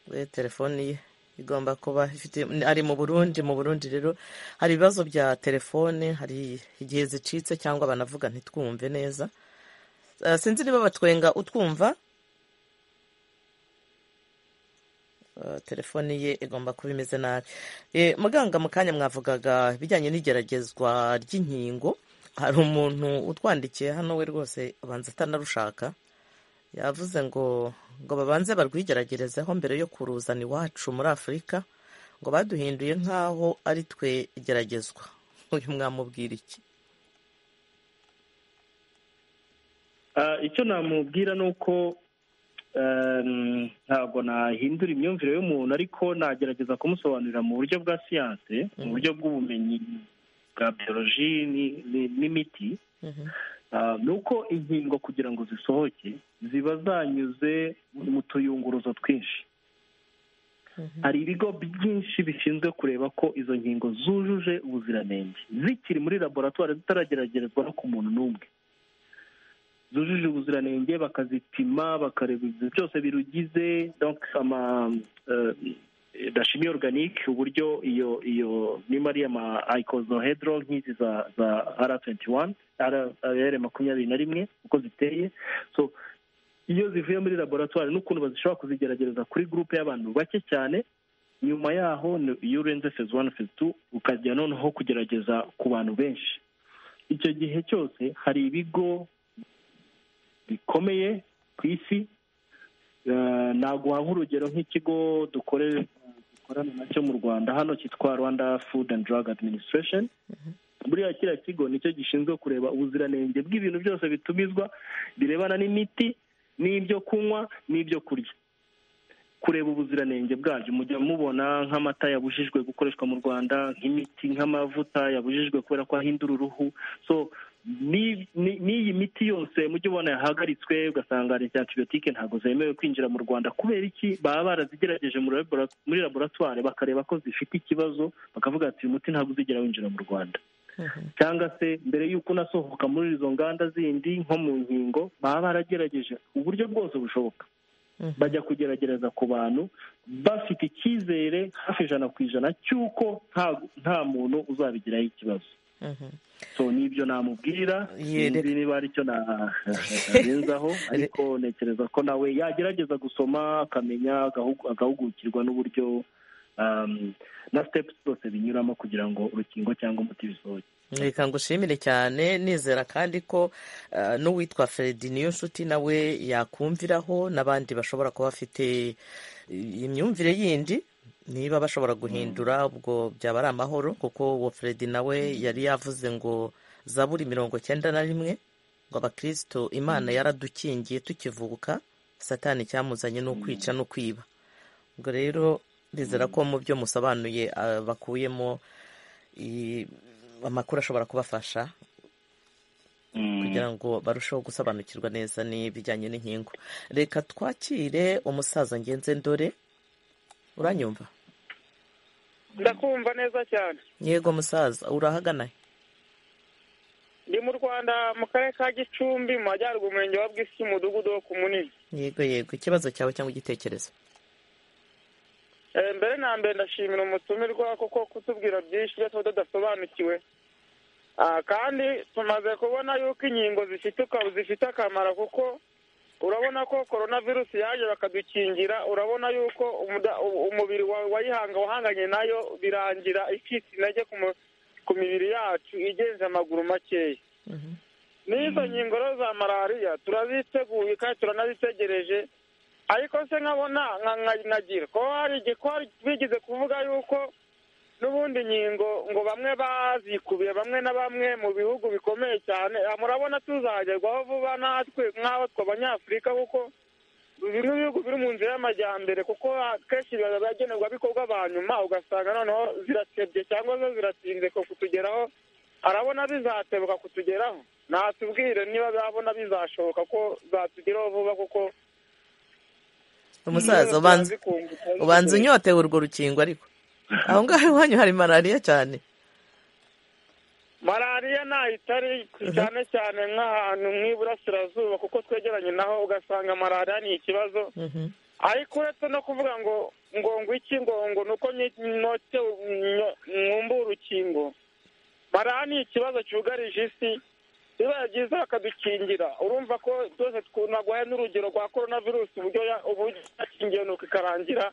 we telefoni ye igomba kuba ifite ari mu burundi mu burundi rero hari ibibazo bya telefone hari igihe zicitse cyangwa banavuga ntitwumve neza Eh, sinzi niba batwenga utwumva telefone ye igomba kuba imeze nabi muganga mu kanya mwavugaga ibijyanye n'igeragezwa ry'inkingo hari umuntu utwandikiye hano we rwose abanza atanarushaka yavuze ngo ngo babanze barwigeragerezeho mbere yo kuruzana iwacu muri afurika ngo baduhinduye nk'aho ari twe igeragezwa uyu mwamubwira iki icyo namubwira ni uko ntabwo nahindura imyumvire y'umuntu ariko nagerageza kumusobanurira mu buryo bwa siyanse mu buryo bw'ubumenyi bwa biyoloji n'imiti ni uko inkingo kugira ngo zisohoke ziba zanyuze mu tuyunguruzo twinshi hari ibigo byinshi bishinzwe kureba ko izo nkingo zujuje ubuziranenge zikiri muri laboratwari zitarageragezwa no ku muntu n'umwe zujuje ubuziranenge bakazipima bakareba byose birugize dashimi oruganike uburyo iyo iyo nimba ari ayikozohedro nk'izi za za ara tuwenti wani ara makumyabiri na rimwe uko ziteye so iyo zivuye muri laboratwari n'ukuntu bazishobora kuzigerageza kuri gurupe y'abantu bake cyane nyuma yaho iyo urenze fezi wani fezi tu ukajya noneho kugerageza ku bantu benshi icyo gihe cyose hari ibigo bikomeye ku isi naguha nk'urugero nk'ikigo dukorana nacyo mu rwanda hano cyitwa rwanda food and drug administration buriya kiriya kigo nicyo gishinzwe kureba ubuziranenge bw'ibintu byose bitumizwa birebana n'imiti n'ibyo kunywa n'ibyo kurya kureba ubuziranenge bwabyo mujya mubona nk'amata yabujijwe gukoreshwa mu rwanda nk'imiti nk'amavuta yabujijwe kubera ko ahindura uruhu so n'iyi miti yose mujye ubona yahagaritswe ugasanga leta ya antibiyotike ntabwo zemewe kwinjira mu rwanda kubera iki baba barazigerageje muri laboratwari bakareba ko zifite ikibazo bakavuga ati uyu muti ntabwo uzigera winjira mu rwanda cyangwa se mbere y'uko unasohoka muri izo nganda zindi nko mu nkingo baba baragerageje uburyo bwose bushoboka bajya kugerageza ku bantu bafite icyizere hafi ijana ku ijana cy'uko nta muntu uzabigiraho ikibazo so nibyo namubwira sinzi niba ari cyo narenzaho ariko ntekereza ko nawe yagerageza gusoma akamenya agahugukirwa n'uburyo na sitepu zose binyuramo kugira ngo urukingo cyangwa umuti bisohoke reka ngushimire cyane nizera kandi ko n'uwitwa feredi niyo nshuti nawe yakumviraho n'abandi bashobora kuba bafite imyumvire yindi niba bashobora guhindura ubwo byaba ari amahoro kuko uwo feredi nawe yari yavuze ngo zaburi mirongo cyenda na rimwe ngo abakristo imana yaradukingiye tukivuka satani cyamuzanye ni ukwica no kwiba ubwo rero nizera ko mu byo musobanuye bakuyemo amakuru ashobora kubafasha kugira ngo barusheho gusobanukirwa neza n'ibijyanye n'inkingo reka twakire umusaza ngenze ndore uranyumva ndakumva neza cyane yego musaza urahagana ndi mu rwanda mu karere ka gicumbi mu majyaruguru umurenge wa bwisi umudugudu wo ku munini yego yego ikibazo cyawe cyangwa igitekerezo mbere na mbere ndashimira umutumirwa kuko kutubwira byinshi ibyo tuba tudasobanukiwe kandi tumaze kubona yuko inkingo zifite akamaro kuko urabona ko korona virusi yaje bakadukingira urabona yuko umubiri wayihanga wahanganye nayo birangira ikitse intege ku mibiri yacu igenze amaguru makeya n'izo nkingo rero za malariya turaziteguye kandi turanazitegereje ariko se nkabona nkagira ko hari bigeze kuvuga yuko n'ubundi nkingo ngo bamwe bazikubiye bamwe na bamwe mu bihugu bikomeye cyane murabona tuzagerwaho vuba natwe nk'aho tw'abanyafurika kuko bimwe bihugu biri mu nzira y'amajyambere kuko kenshi biba byagenerwa bikorwa ba nyuma ugasanga noneho ziratebye cyangwa zo ziratinze kutugeraho arabona bizatebuka kutugeraho natubwire niba zabona bizashoboka ko zatugeraho vuba kuko umusaza ubanza unyotewe urwo rukingo ariko aho ngaho iwanyu hari malariya cyane malariya ntayo itari cyane cyane nk'ahantu nk'iburasirazuba kuko twegeranye naho ugasanga malariya ni ikibazo ariko uretse no kuvuga ngo ngo iki ngo ngo ni uko mwumva urukingo malariya ni ikibazo cyugarije isi bibaye byiza bakadukingira urumva ko byose twunagwaye n'urugero rwa korona virusi uburyo ya- uburyo yakingiye nuko ikarangira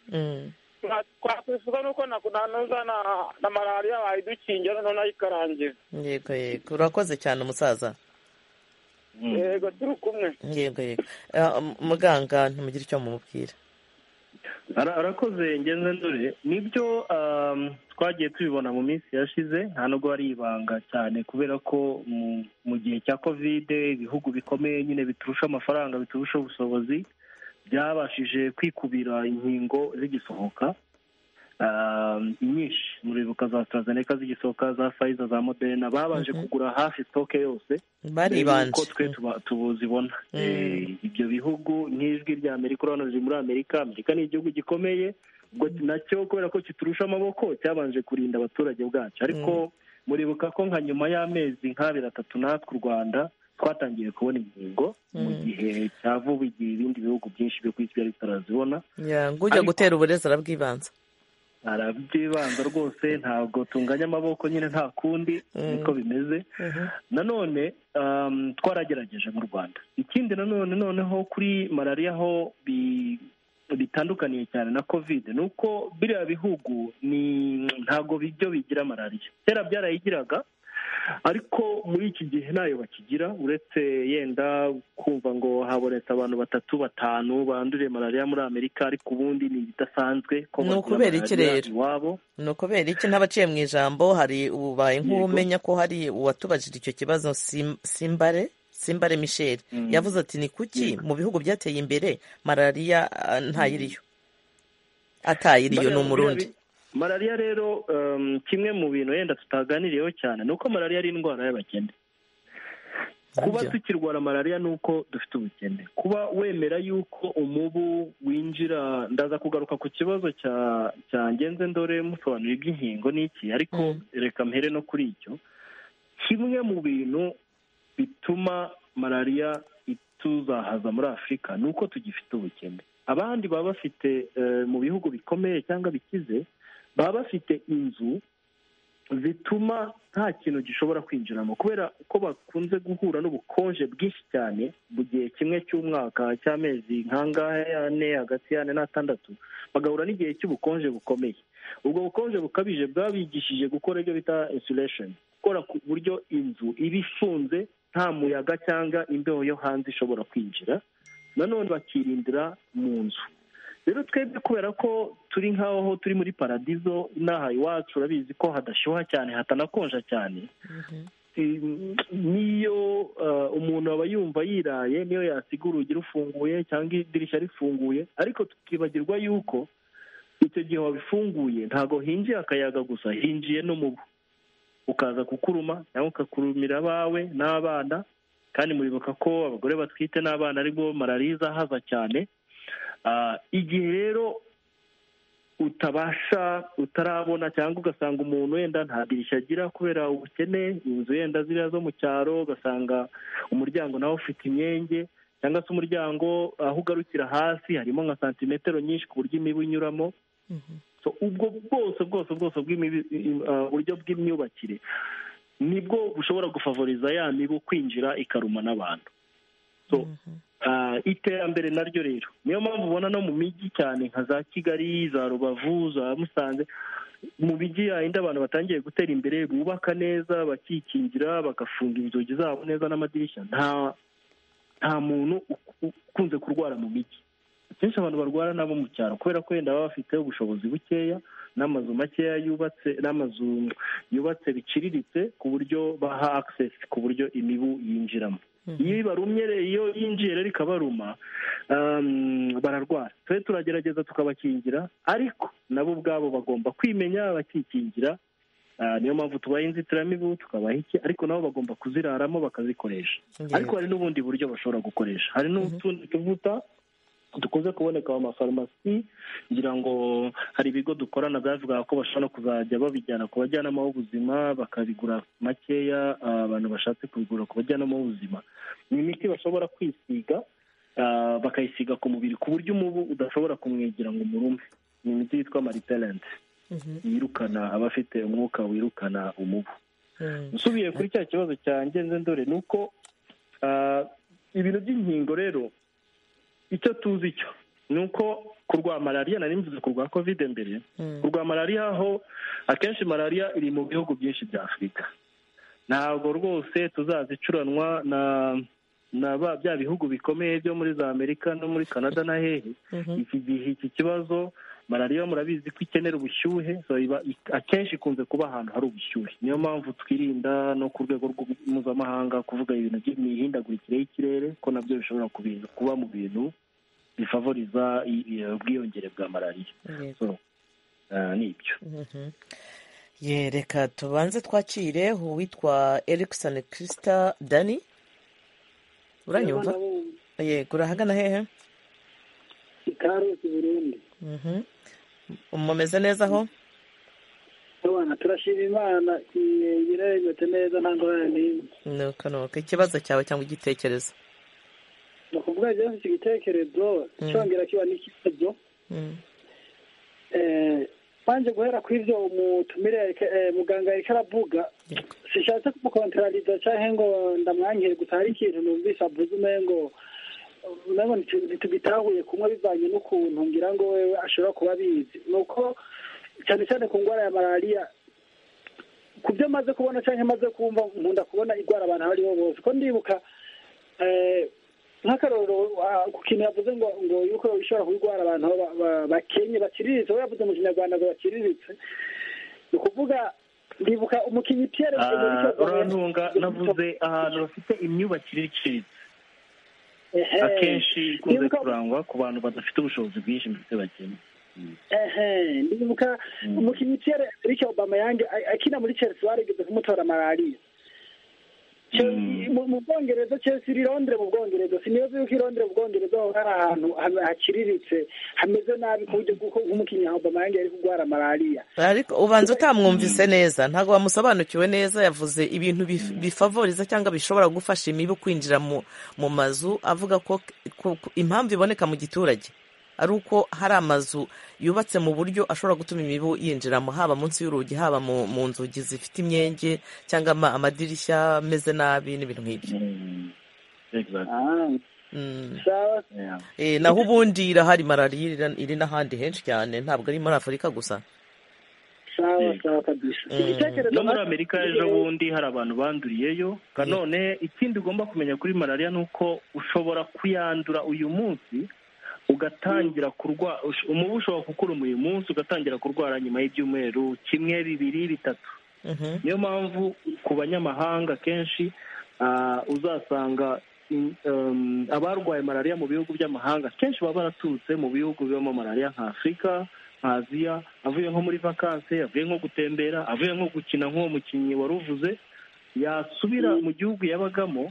Twa- twakwifuza nuko na nanuza na- na malariya bayidukingira noneho nayo ikarangira yego yego urakoze cyane umusaza yego turi kumwe yego yego Ah, m- muganga ntumugire icyo mumubwira Ara- arakoze ngenze ndore nibyo um, twagiye tubibona mu minsi yashize nta nubwo ari ibanga cyane kubera ko mu- mu gihe cya kovide ibihugu bikomeye nyine biturusha amafaranga biturusha ubushobozi byabashije kwikubira inkingo zigisohoka um, nyinshi muribuka za AstraZeneca zigisohoka za Pfizer za Moderna babanje kugura hafi stock yose Baribanje. ko twe tuba- tubuzibona Eh, ibyo bihugu nk'ijwi rya amerika urabona riri muri amerika amerika ni igihugu gikomeye ubwo nacyo kubera ko kiturusha amaboko cyabanje kurinda abaturage bwacu ariko muribuka ko nka nyuma y'amezi nk'abiri atatu natwe u rwanda twatangiye kubona inkingo mu gihe cya vuba igihe ibindi bihugu byinshi byo ku isi byari bitarazibona Ya, ngujya Ariko- gutera uburezi arabwibanza arabyibanza rwose ntabwo tunganya amaboko nyine nta kundi niko bimeze nanone um, twaragerageje mu rwanda ikindi nanone noneho kuri malariya aho bi- bitandukaniye cyane na kovide ni uko biriya bihugu ni ntabwo bijyo bigira malariya kera byarayigiraga ariko muri iki gihe ntayo bakigira uretse yenda kumva ngo habonetse abantu batatu batanu banduriye malariya muri amerika ariko ubundi ni ibidasanzwe ko Ni bakura ukubera iki malariya rero? iwabo ni ukubera iki n'abaciye mu ijambo hari ubaye Yego. nk'umenya ko hari uwatubajije icyo kibazo Sim- simbare simbare michel yavuze ati ni kuki mu bihugu byateye imbere malariya ah, ntayiriyo atayiriyo ni Malariya- umurundi biriya bi- malariya rero um, kimwe mu bintu yenda tutaganiriyeho cyane ni uko malariya ari indwara y'abakene kuba Nabyo. tukirwara malariya ni uko dufite ubukene kuba wemera yuko umubu winjira ndaza kugaruka ku kibazo cya cya ngenze ndore musobanura iby'inkingo n'iki ariko reka mpere no kuri icyo kimwe mu bintu bituma malariya ituzahaza muri afurika ni uko tugifite ubukene abandi baba bafite eh, mu bihugu bikomeye cyangwa bikize baba bafite inzu zituma nta kintu gishobora kwinjiramo kubera ko bakunze guhura n'ubukonje bwinshi cyane mu gihe kimwe cy'umwaka cy'amezi nk'angahe ane hagati y'ane n'atandatu bagahura n'igihe cy'ubukonje bukomeye ubwo bukonje bukabije bwabigishije gukora ibyo bita insulation gukora ku buryo inzu iba ifunze nta muyaga cyangwa imbeho yo hanze ishobora kwinjira nanone bakirindira mu nzu rero twebwe kubera ko turi nk'aho turi muri paradizo inaha iwacu urabizi ko hadashyuha cyane hatanakonja cyane Eh, niyo eh, umuntu aba yumva yiraye niyo yasiga urugi rufunguye cyangwa idirishya rifunguye ariko tukibagirwa yuko icyo gihe wabifunguye ntabwo hinjiye akayaga gusa hinjiye n'umubu ukaza kukuruma cyangwa ukakurumira abawe n'abana kandi muribuka ko abagore batwite n'abana aribwo malariya izahaza cyane Ah, igihe rero utabasha utarabona cyangwa ugasanga umuntu wenda nta dirishya agira kubera ubukene inzu yenda ziriya zo mu cyaro ugasanga umuryango nawe ufite imyenge cyangwa se umuryango aho ugarukira hasi harimo nka santimetero nyinshi ku buryo imibu inyuramo So, ubwo bwose bwose bwose bw'imibi- i- ah, buryo bw'imyubakire nibwo bushobora gufavoriza ya mibu kwinjira ikaruma n'abantu So, ah, iterambere naryo rero niyo mpamvu ubona no mu mijyi cyane nka za kigali za rubavu za musanze mu mijyi yayindi abantu batangiye gutera imbere bubaka neza bakikingira bagafunga inzugi zabo neza n'amadirishya nta nta muntu u- u- ukunze kurwara mu mijyi akenshi abantu barwara nabo mu cyaro kubera ko wenda baba bafite ubushobozi bukeya n'amazu makeya yubatse n'amazu yubatse biciriritse ku buryo baha access ku buryo imibu yinjiramo iyo ibarumye rero iyo yinjiye rero ikabaruma um, bararwara twe turagerageza tukabakingira ariko nabo ubwabo bagomba kwimenya bakikingira Ah, niyo mpamvu tubaha inzitiramibu tukabaha iki ariko nabo bagomba kuziraramo bakazikoresha Yego. ariko hari n'ubundi buryo bashobora gukoresha hari n'utundi tuvuta dukunze kuboneka mu mafarumasi ngira ngo hari ibigo dukorana byavuga ko bashobora no kuzajya babijyana ku bajyanama b'ubuzima bakabigura makeya ah, abantu bashatse kubigura ku bajyanama b'ubuzima ni imiti bashobora kwisiga ah, bakayisiga ku mubiri ku buryo umubu udashobora kumwegera ngo umurume ni imiti yitwa mariterenti yirukana abafite umwuka wirukana umubu nsubiye kuri cya kibazo cya ngenze ndore ni uko ah, ibintu by'inkingo rero icyo tuzi cyo ni uko kurwara malariya nari mvuze kurwara kovide mbere kurwara malariya ho akenshi malariya iri mu bihugu byinshi bya afurika ntabwo rwose tuzazicuranwa na na ba- bya bihugu bikomeye byo muri za amerika no muri canada na hehe iki gihe iki kibazo malariya murabizi ko ikenera ubushyuhe so iba- i- akenshi ikunze kuba ahantu hari ubushyuhe niyo mpamvu twirinda no ku rwego rw'u- mpuzamahanga kuvuga ibintu by'imihindagurikire y'ikirere ko nabyo bishobora kubi- kuba mu bintu bifavoriza i- i- ubwiyongere bwa malariya so ah, ni ibyo ye reka tubanze twakire uwitwa erikisoni kirisita dani uranyumva Yego, ndabumva. yego urahagana hehe i karusi burundi Mhm. mumeze neza aho abana turashima imana nyirayimetse neza nta ngorane n'imwe ni uko ni uko ikibazo cyawe cyangwa igitekerezo ni ukuvuga ikibazo iki gitekerezo cyongera kiba n'ikibazo Mm. Eh, manje guhera ku ivyo umutumire eh, muganga yariko aravuga sishatse kumukontrariza canke ngo ndamwankire gusa hari ikintu numvise avuze umengo umengo ntitu- ntitugitahuye kumwe bivanye n'ukuntu ngira ngo wewe ashobora kuba abizi nuko cane cane ku ngwara ya malariya ku byo maze kubona canke maze kumva nkunda kubona igwara abantu abo aribo bose ko ndibuka eh, nk'akarorero ah, ku kintu yavuze ngo ngo yuko ishobora kurwara abantu ba- ba- bakenye baciriritse we yavuze mu kinyarwanda ngo baciriritse ni ukuvuga ndibuka umukinnyi piyere Ah, Emerick Aubameyang- urantunga navuze ahantu bafite imyubakire iciriritse Ehe. akenshi ikunze Ndibuka- kurangwa ku bantu badafite ubushobozi bwinshi ndetse bakennye ehe ndibuka umukinnyi piyere Emerick Aubameyang a- akina muri chelsea barigeze kumutora malariya Chelsea- mu- mu bwongereza chelsea iri londres mu bwongereza siniyo yuko i londres mu bwongereza ho hari ahantu ha- hakiriritse hameze nabi ku buryo bw'uko umukinnyi Aubameyang yari kurwara malariya ariko ubanza utamwumvise neza ntabwo wamusobanukiwe neza yavuze ibintu bif- bifavoriza cyangwa bishobora gufasha imibu kwinjira mu mu mazu avuga ko ko- ko impamvu iboneka mu giturage ari uko hari amazu yubatse mu buryo ashobora gutuma imibu yinjiramo haba munsi y'urugi haba mu mu nzugi zifite imyenge cyangwa ama- amadirishya ameze nabi n'ibintu nk'ibyo Mm. sawa Eh, naho ubundi irahari malariya iri- iri n'ahandi henshi cyane ntabwo ari muri afurika gusa sawa sawa kabisa igitekerezo no muri nacyo- amerika ejo bundi hari abantu banduriyeyo kanone ikindi ugomba kumenya kuri malariya ni uko ushobora kuyandura uyu munsi ugatangira kurwara umubu ushobora kukuruma uyu munsi ugatangira kurwara nyuma y'ibyumweru kimwe bibiri bitatu Mhm. niyo mpamvu ku banyamahanga kenshi ah, uzasanga in- um, abarwaye malariya mu bihugu by'amahanga kenshi baba baraturutse mu bihugu bibamo malariya nka afurika nka aziya avuye nko muri vakanse avuye nko gutembera avuye nko gukina nk'uwo mukinnyi wari uvuze yasubira mu gihugu yabagamo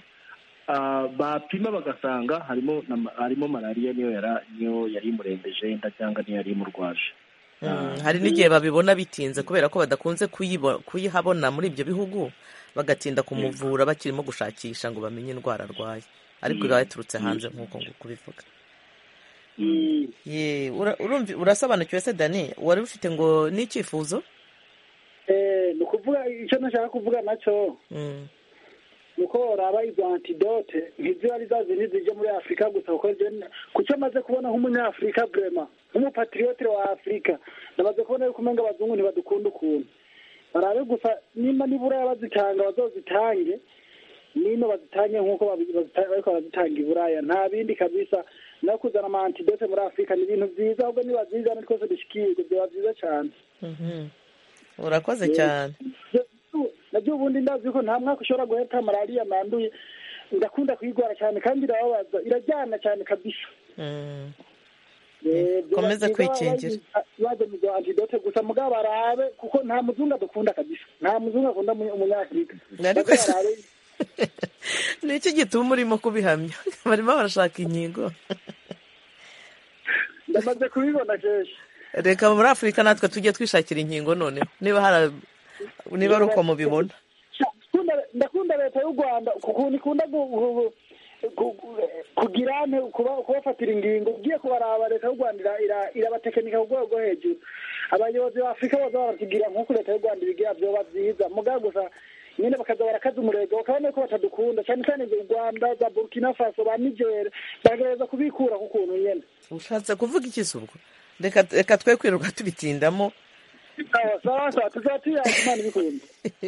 ah, bapima bagasanga harimo na ma- harimo malariya niyo yara- niyo yari imurembeje yenda cyangwa niyo yari imurwaje Mm, hari n'igihe babibona bitinze kubera ko badakunze kuyibo- kuyihabona muri ibyo bihugu bagatinda kumuvura bakirimo gushakisha ngo bamenye indwara arwaye ariko Mm. iba yaturutse Mm. hanze nk'uko ngo kubivuga Ye, ura- urumvi- urasobanukiwe se dani wari ufite ngo ni icyifuzo Eh, ni ukuvuga icyo nashaka kuvuga nacyo Mm, nuko raba izo antidote ntiziba ari za zindi zijya muri afurika gusa kuko njye- ku cyo amaze kubona nk'umunyafurika vrema nk'umupatiriyote wa afurika ndamaze kubona yuko umenga abazungu ntibadukunda ukuntu barabe gusa nimba n'iburaya bazitanga bazozitange nino bazitange nk'uko babi- bazita- bariko barazitanga iburaya nta bindi kabisa no kuzana ama antidote muri afurika ni ibintu byiza ahubwo nibazizana twese dushyikirijwe byaba byiza cyane mhm. urakoze Yego. cyane nabyo ubundi ndazi ko nta mwaka ushobora guheta malariya manduye ndakunda kuyirwara cyane kandi irababaza irajyana cyane kabisa Mm. Eh, byo Komeza bakiga kwikingira. bazi- bazi antidote gusa mugabo barabe kuko nta muzungu adukunda kabisa nta muzungu akunda umu- umunyafurika Ariko- Baze barabe ni iki gituma urimo kubihamya barimo barashaka inkingo ndamaze kubibona kenshi reka muri afurika natwe tujye twishakira inkingo noneho niba hari niba ari uko mubibona Ndakunda- ndakunda leta y'u rwanda kukuntu ikunda gu- gu- gu- gu- kugira ane kuba- kubafatira ingingo ugiye kubaraba leta y'u rwanda ira- ira- irabatekinika ku rwego rwo hejuru abayobozi ba afurika bose baratugira nk'uko leta y'u rwanda ibigira byoba byiza mugabo gusa nyine bakaza barakaza umurego bakabona ko batadukunda cyane cyane u rwanda za burkina faso ba nigeri bagerageza kubikura ku kuntu nyine ushatse kuvuga iki se ubwo reka reka twe kwiruka tubitindamo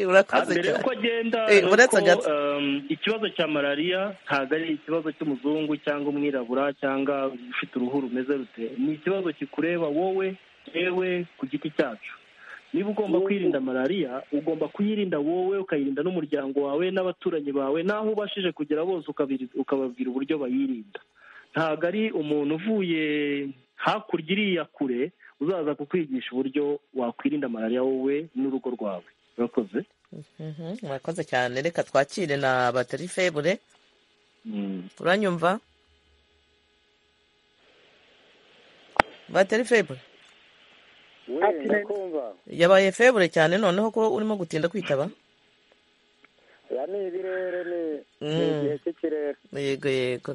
urakoze mbere cyane yuko agenda Eh, nuko, uretse agatsiko um, ikibazo cya malariya ntabwo ari ikibazo cy'umuzungu cyangwa umwirabura cyangwa ufite uruhu rumeze rute ni ikibazo kikureba wowe yewe ku giti cyacu niba ugomba kwirinda malariya ugomba kuyirinda wowe ukayirinda n'umuryango wawe n'abaturanyi bawe n'aho ubashije kugera bose ukabiri- ukababwira uburyo bayirinda ntabwo ari umuntu uvuye hakurya iriya kure uzaza kukwigisha uburyo wakwirinda malariya wowe n'urugo rwawe urakoze Mhm, murakoze cyane reka twakire na batari febure uranyumva batari febure we ndakumva yabaye febure cyane noneho ko urimo gutinda kwitaba ya ni ibirere ni ni Mm. igihe cy'ikirere yego yego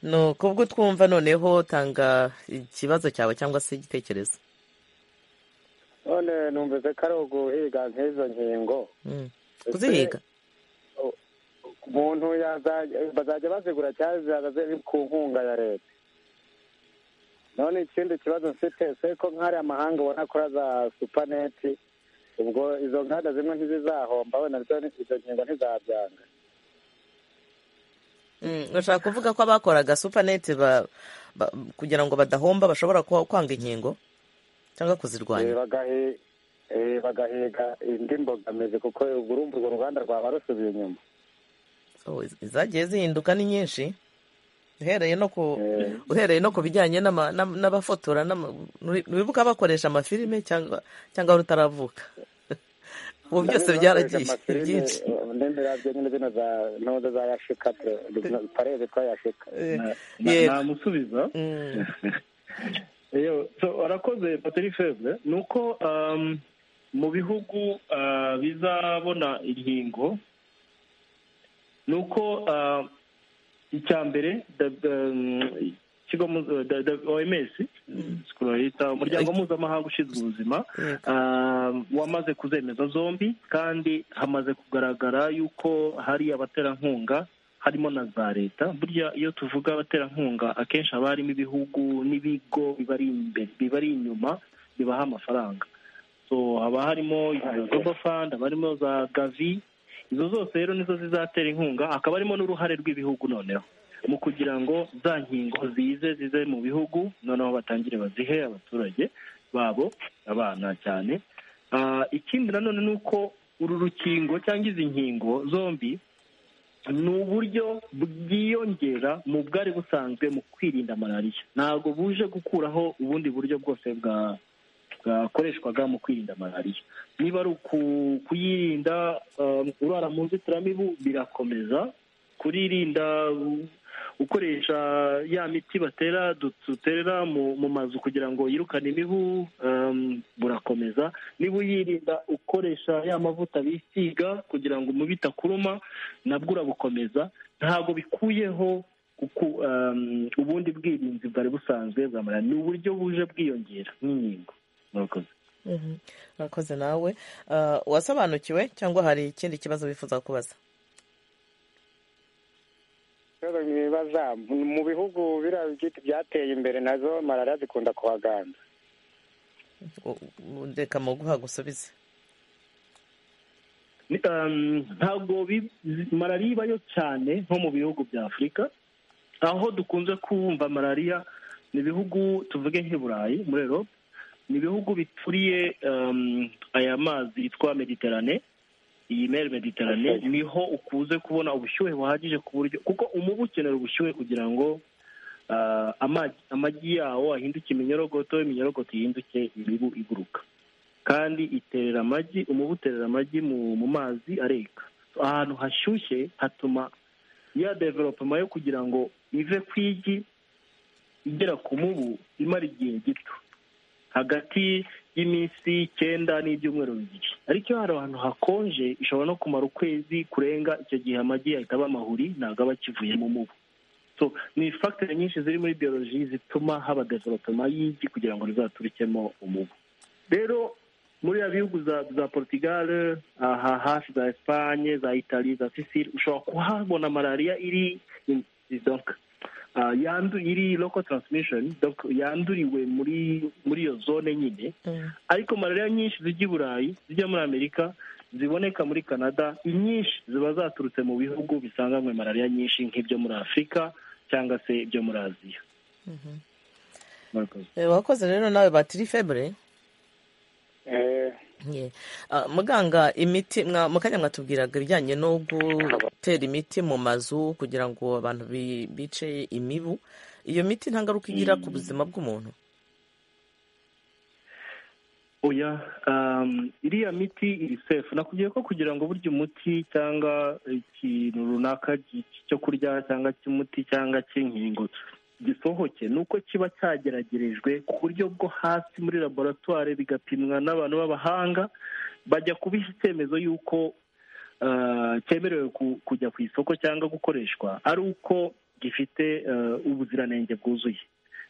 no kubwo twumva noneho tanga ikibazo cyawe cyangwa se igitekerezo none numvise ko ari uguhiga nk'izo nkingo Mm. kuzihiga umuntu yazajya- bazajya bazigura cyangwa zihagaze ku nkunga ya leta none ikindi kibazo mfite se ko nk'ari amahanga ubona kuri za supaneti ubwo izo nganda zimwe ntizizahomba wenda izo nkingo ntizabyanga Mm, urashaka kuvuga ko abakoraga supanete ba- ba- kugira ngo badahomba bashobora kwa- kwanga inkingo cyangwa kuzirwanya Eh, bagahe- eh, bagahiga indi mbogamizi kuko ubwo urumva urwo ruganda rwaba rusubiye inyuma So, iz- izagiye zihinduka ni nyinshi uhereye no ku uhereye no ku bijyanye n'ama- n'am- n'abafotora n'ama- nuri- ntiwibuka bakoresha amafilime cyangwa cyangwa rutaravuka ubu byose Ndabizi byaragiye bakoresha amafilime, byinshi eh, n'imirabyo nyine zino za ntoza za yashika tu- pareze twayashika Eh, namusubiza Yo, so, warakoze pateri fevre ni uko um, mu bihugu uh, bizabona inkingo ni uko uh, icya mbere da- da- mm, ikigo mu- da- da- oms sikoro yita umuryango mpuzamahanga ushinzwe ubuzima uh, wamaze kuzemeza zombi kandi hamaze kugaragara yuko hari abaterankunga harimo na za leta burya iyo tuvuga abaterankunga akenshi haba harimo ibihugu n'ibigo bibari imbere bibari inyuma bibaha amafaranga so haba harimo izo global fund haba harimo za gavi izo zose rero nizo zizatera inkunga hakaba harimo n'uruhare rw'ibihugu noneho mu kugira ngo za nkingo zize zize mu bihugu noneho batangire bazihe abaturage babo abana cyane Ah, ikindi nanone ni uko uru rukingo cyangwa izi nkingo zombi ni uburyo bwiyongera mu bwari busanzwe mu kwirinda malariya ntabwo buje gukuraho ubundi buryo bwose bwa bwakoreshwaga mu kwirinda malariya niba ari uku- kuyirinda um, urara mu nzitiramibu birakomeza kuririnda u- ukoresha ya miti batera du- duterera mu mu mazu kugira ngo yirukane imibu um, burakomeza niba uyirinda ukoresha ya mavuta bisiga kugira ngo umubu itakuruma nabwo urabukomeza ntabwo bikuyeho uku, um, ubundi bwirinzi bwari busanzwe bwa malariya ni uburyo buje bwiyongera n'inkingo murakoze Mhm. urakoze nawe Ah, wasobanukiwe cyangwa hari ikindi kibazo wifuza kubaza rero mwibaza mu bihugu biriya byitwa byateye imbere nazo malariya zikunda kuhaganza U- u- reka mu guha gusubize Ni- um, ntabwo bi- zi- malariya ibayo cyane nko mu bihugu bya afurika aho dukunze kumva malariya ni ibihugu tuvuge nk'i burayi muri erope ni ibihugu bituriye um, aya mazi yitwa mediterane iyi mere mediterane niho ukunze kubona ubushyuhe buhagije ku buryo kuko umubu ukenera ubushyuhe kugira ngo ah, amagi amagi yawo ahinduke iminyorogoto iminyorogoto ihinduke imibu iguruka kandi iterera amagi umubu uterera amagi mu mu mazi areka So, ahantu hashyushye hatuma ya developoma yo kugira ngo ive ku igi igera ku mubu imara igihe gito hagati y'iminsi icyenda n'ibyumweru bibiri ariko iyo hari ahantu hakonje ishobora no kumara ukwezi kurenga icyo gihe amagi ahita aba amahuri ntabwo aba akivuyemo umubu so ni fagitire nyinshi ziri muri biyoloji zituma haba developoma y'igi kugira ngo rizaturikemo umubu rero muri ya bihugu za za portugal aha hafi za espanye za itali za sisiri ushobora kuhabona malariya iri donc ah, yandu iri local transmission donc yanduriwe muri muri iyo zone nyine ariko malariya nyinshi zijya i burayi zijya muri amerika ziboneka muri canada inyinshi ziba zaturutse mu bihugu bisanganywe malariya nyinshi nk'ibyo muri afurika cyangwa se ibyo muri aziya murakoze Eh, wakoze rero nawe batiri febure Ye. Ah, muganga imiti mwa- mu kanya mwatubwiraga ibijyanye no gutera imiti mu mazu kugira ngo abantu bi- bice imibu iyo miti nta ngaruka igira ku buzima bw'umuntu oya um, iriya miti iri sefu nakubwiye ko kugira ngo burya umuti cyangwa ikintu runaka gi- cyo kurya cyangwa cy'umuti cyangwa cy'inkingo gisohoke ni uko kiba cyageragerejwe ku buryo bwo hasi muri laboratwari bigapimwa n'abantu b'abahanga bajya kubiha icyemezo y'uko ah, cyemerewe ku- kujya ku isoko cyangwa gukoreshwa ari uko gifite ah, ubuziranenge bwuzuye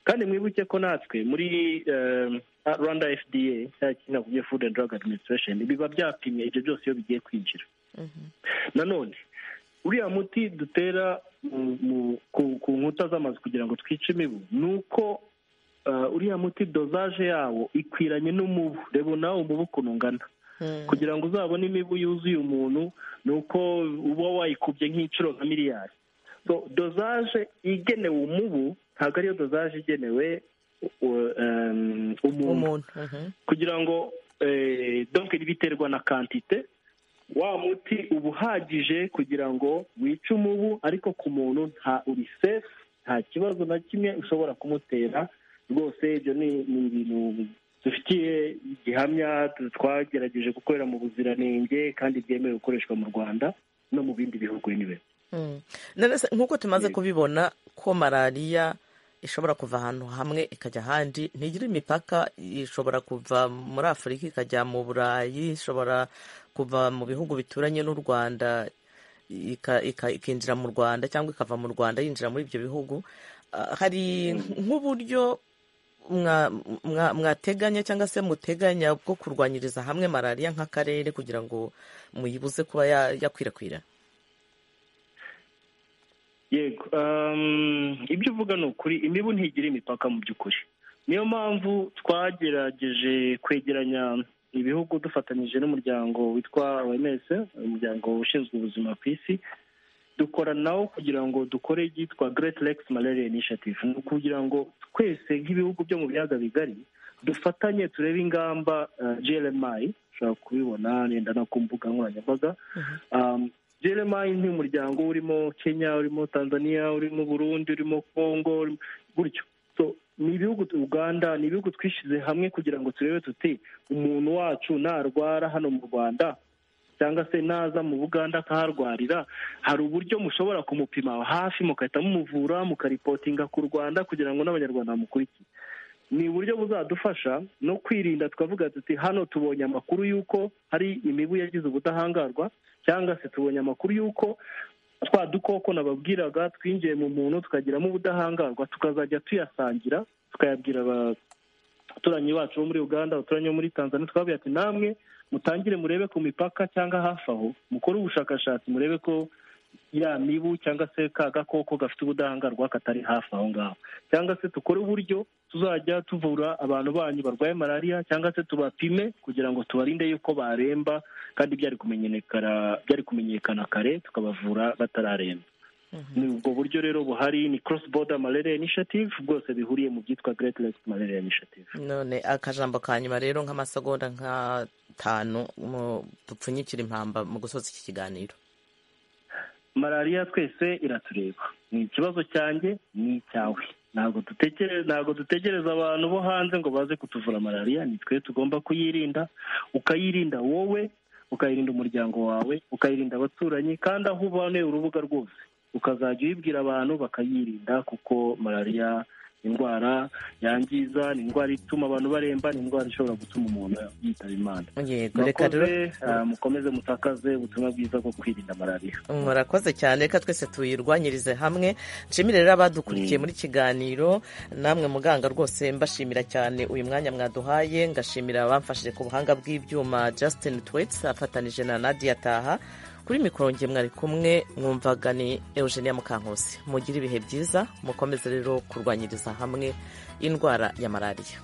kandi mwibuke ko natwe muri eh, rwanda fda cyangwa kinakubye food and drug administration biba byapimye ibyo byose iyo bigiye kwinjira nanone uriya muti dutera mu- mu- ku ku nkuta z'amazu kugira ngo twice imibu ni uko eh, uriya muti dozaje yawo ikwiranye n'umubu reba nawe umubu ukuntu ungana kugira ngo uzabone imibu yuzuye umuntu ni uko uba wayikubye nk'inshuro nka miliyari so dozaje igenewe umubu ntabwo ariyo dozaje igenewe u- um, umuntu umuntu Mhm. kugira ngo eh, donc riba iterwa na kantite wa muti uba uhagije kugira ngo wice umubu ariko ku muntu nta uri safe nta kibazo na kimwe ushobora kumutera rwose ibyo ni ni ibintu dufitiye gihamya tu- twagerageje gukorera mu buziranenge kandi byemewe gukoreshwa mu rwanda no mu bindi bihugu anyway. Mm. None se nk'uko tumaze kubibona ko malariya ishobora kuva ahantu hamwe ikajya ahandi ntigira imipaka ishobora kuva muri afurika ikajya mu burayi ishobora kuva mu bihugu bituranye n'u rwanda ika- ika- ikinjira mu rwanda cyangwa ikava mu rwanda yinjira muri ibyo bihugu Ah, hari nk'uburyo mwa- mwa- mwateganya cyangwa se muteganya bwo kurwanyiriza hamwe malariya nk'akarere kugira ngo muyibuze kuba ya- yakwirakwira yego um, ibyo uvuga ni ukuri imibu ntigira imipaka mu by'ukuri niyo mpamvu twagerageje kwegeranya ibihugu dufatanyije n'umuryango witwa oms umuryango ushinzwe ubuzima ku isi dukora nawo kugira ngo dukore ibyitwa great lakes malaria initiative ni ukugira ngo twese nk'ibihugu byo mu biyaga bigari dufatanye turebe ingamba uh, glmi ushobora kubibona wenda no ku mbuga nkoranyambaga um, jeremayi ni umuryango urimo kenya urimo tanzania urimo burundi urimo congo urimo- gutyo so ni ibihugu uganda ni ibihugu twishyize hamwe kugira ngo turebe tuti umuntu wacu narwara hano mu rwanda cyangwa se naza mu buganda akaharwarira hari uburyo mushobora kumupima hafi mugahita mumuvura mukaripotinga ku rwanda kugira ngo n'abanyarwanda bamukurikiye ni uburyo buzadufasha no kwirinda tukavuga tuti hano tubonye amakuru y'uko hari imibu yagize ubudahangarwa cyangwa se tubonye amakuru y'uko twa dukoko nababwiraga twinjiye mu muntu tukagiramo ubudahangarwa tukazajya tuyasangira tukayabwira abaturanyi bacu bo muri uganda abaturanyi bo muri tanzania tukababwira ati namwe mutangire murebe ku mipaka cyangwa hafi aho mukore ubushakashatsi murebe ko ya mibu cyangwa se ka gakoko gafite ubudahangarwa katari hafi aho ngaho cyangwa se dukore uburyo tuzajya tuvura abantu banyu barwaye malariya cyangwa se tubapime kugira ngo tubarinde yuko baremba kandi byari kumenyekana byari kumenyekana kare tukabavura batararemba ni ubwo buryo rero buhari ni cross border malaria initiative bwose bihuriye mu byitwa great lakes malaria initiative none akajambo ka nyuma rero nk'amasegonda nka tanu mu- dupfunyikire impamba mu gusoza iki kiganiro malariya twese iratureba ni ikibazo cyanjye ni icyawe ntabwo dutekereza ntabwo dutegereza abantu bo hanze ngo baze kutuvura malariya ni twe tugomba kuyirinda ukayirinda wowe ukayirinda umuryango wawe ukayirinda abaturanyi kandi aho uboneye urubuga rwose ukazajya uyibwira abantu bakayirinda kuko malariya indwara yangiza ni indwara ituma abantu baremba ni indwara ishobora gutuma umuntu yitaba imana yego reka murakoze rero ah, mukomeze mutakaze ubutumwa bwiza bwo kwirinda malariya murakoze cyane reka twese tuyirwanyirize hamwe nshimire rero abadukurikiye muri kiganiro namwe muganga rwose mbashimira cyane uyu mwanya mwaduhaye ngashimira abamfashije ku buhanga bw'ibyuma Justin Twits afatanije na Nadia Taha kuri mikoro nge mwari kumwe mwumvaga ni Eugenia Mukankusi mugire ibihe byiza mukomeze rero kurwanyiriza hamwe indwara ya malariya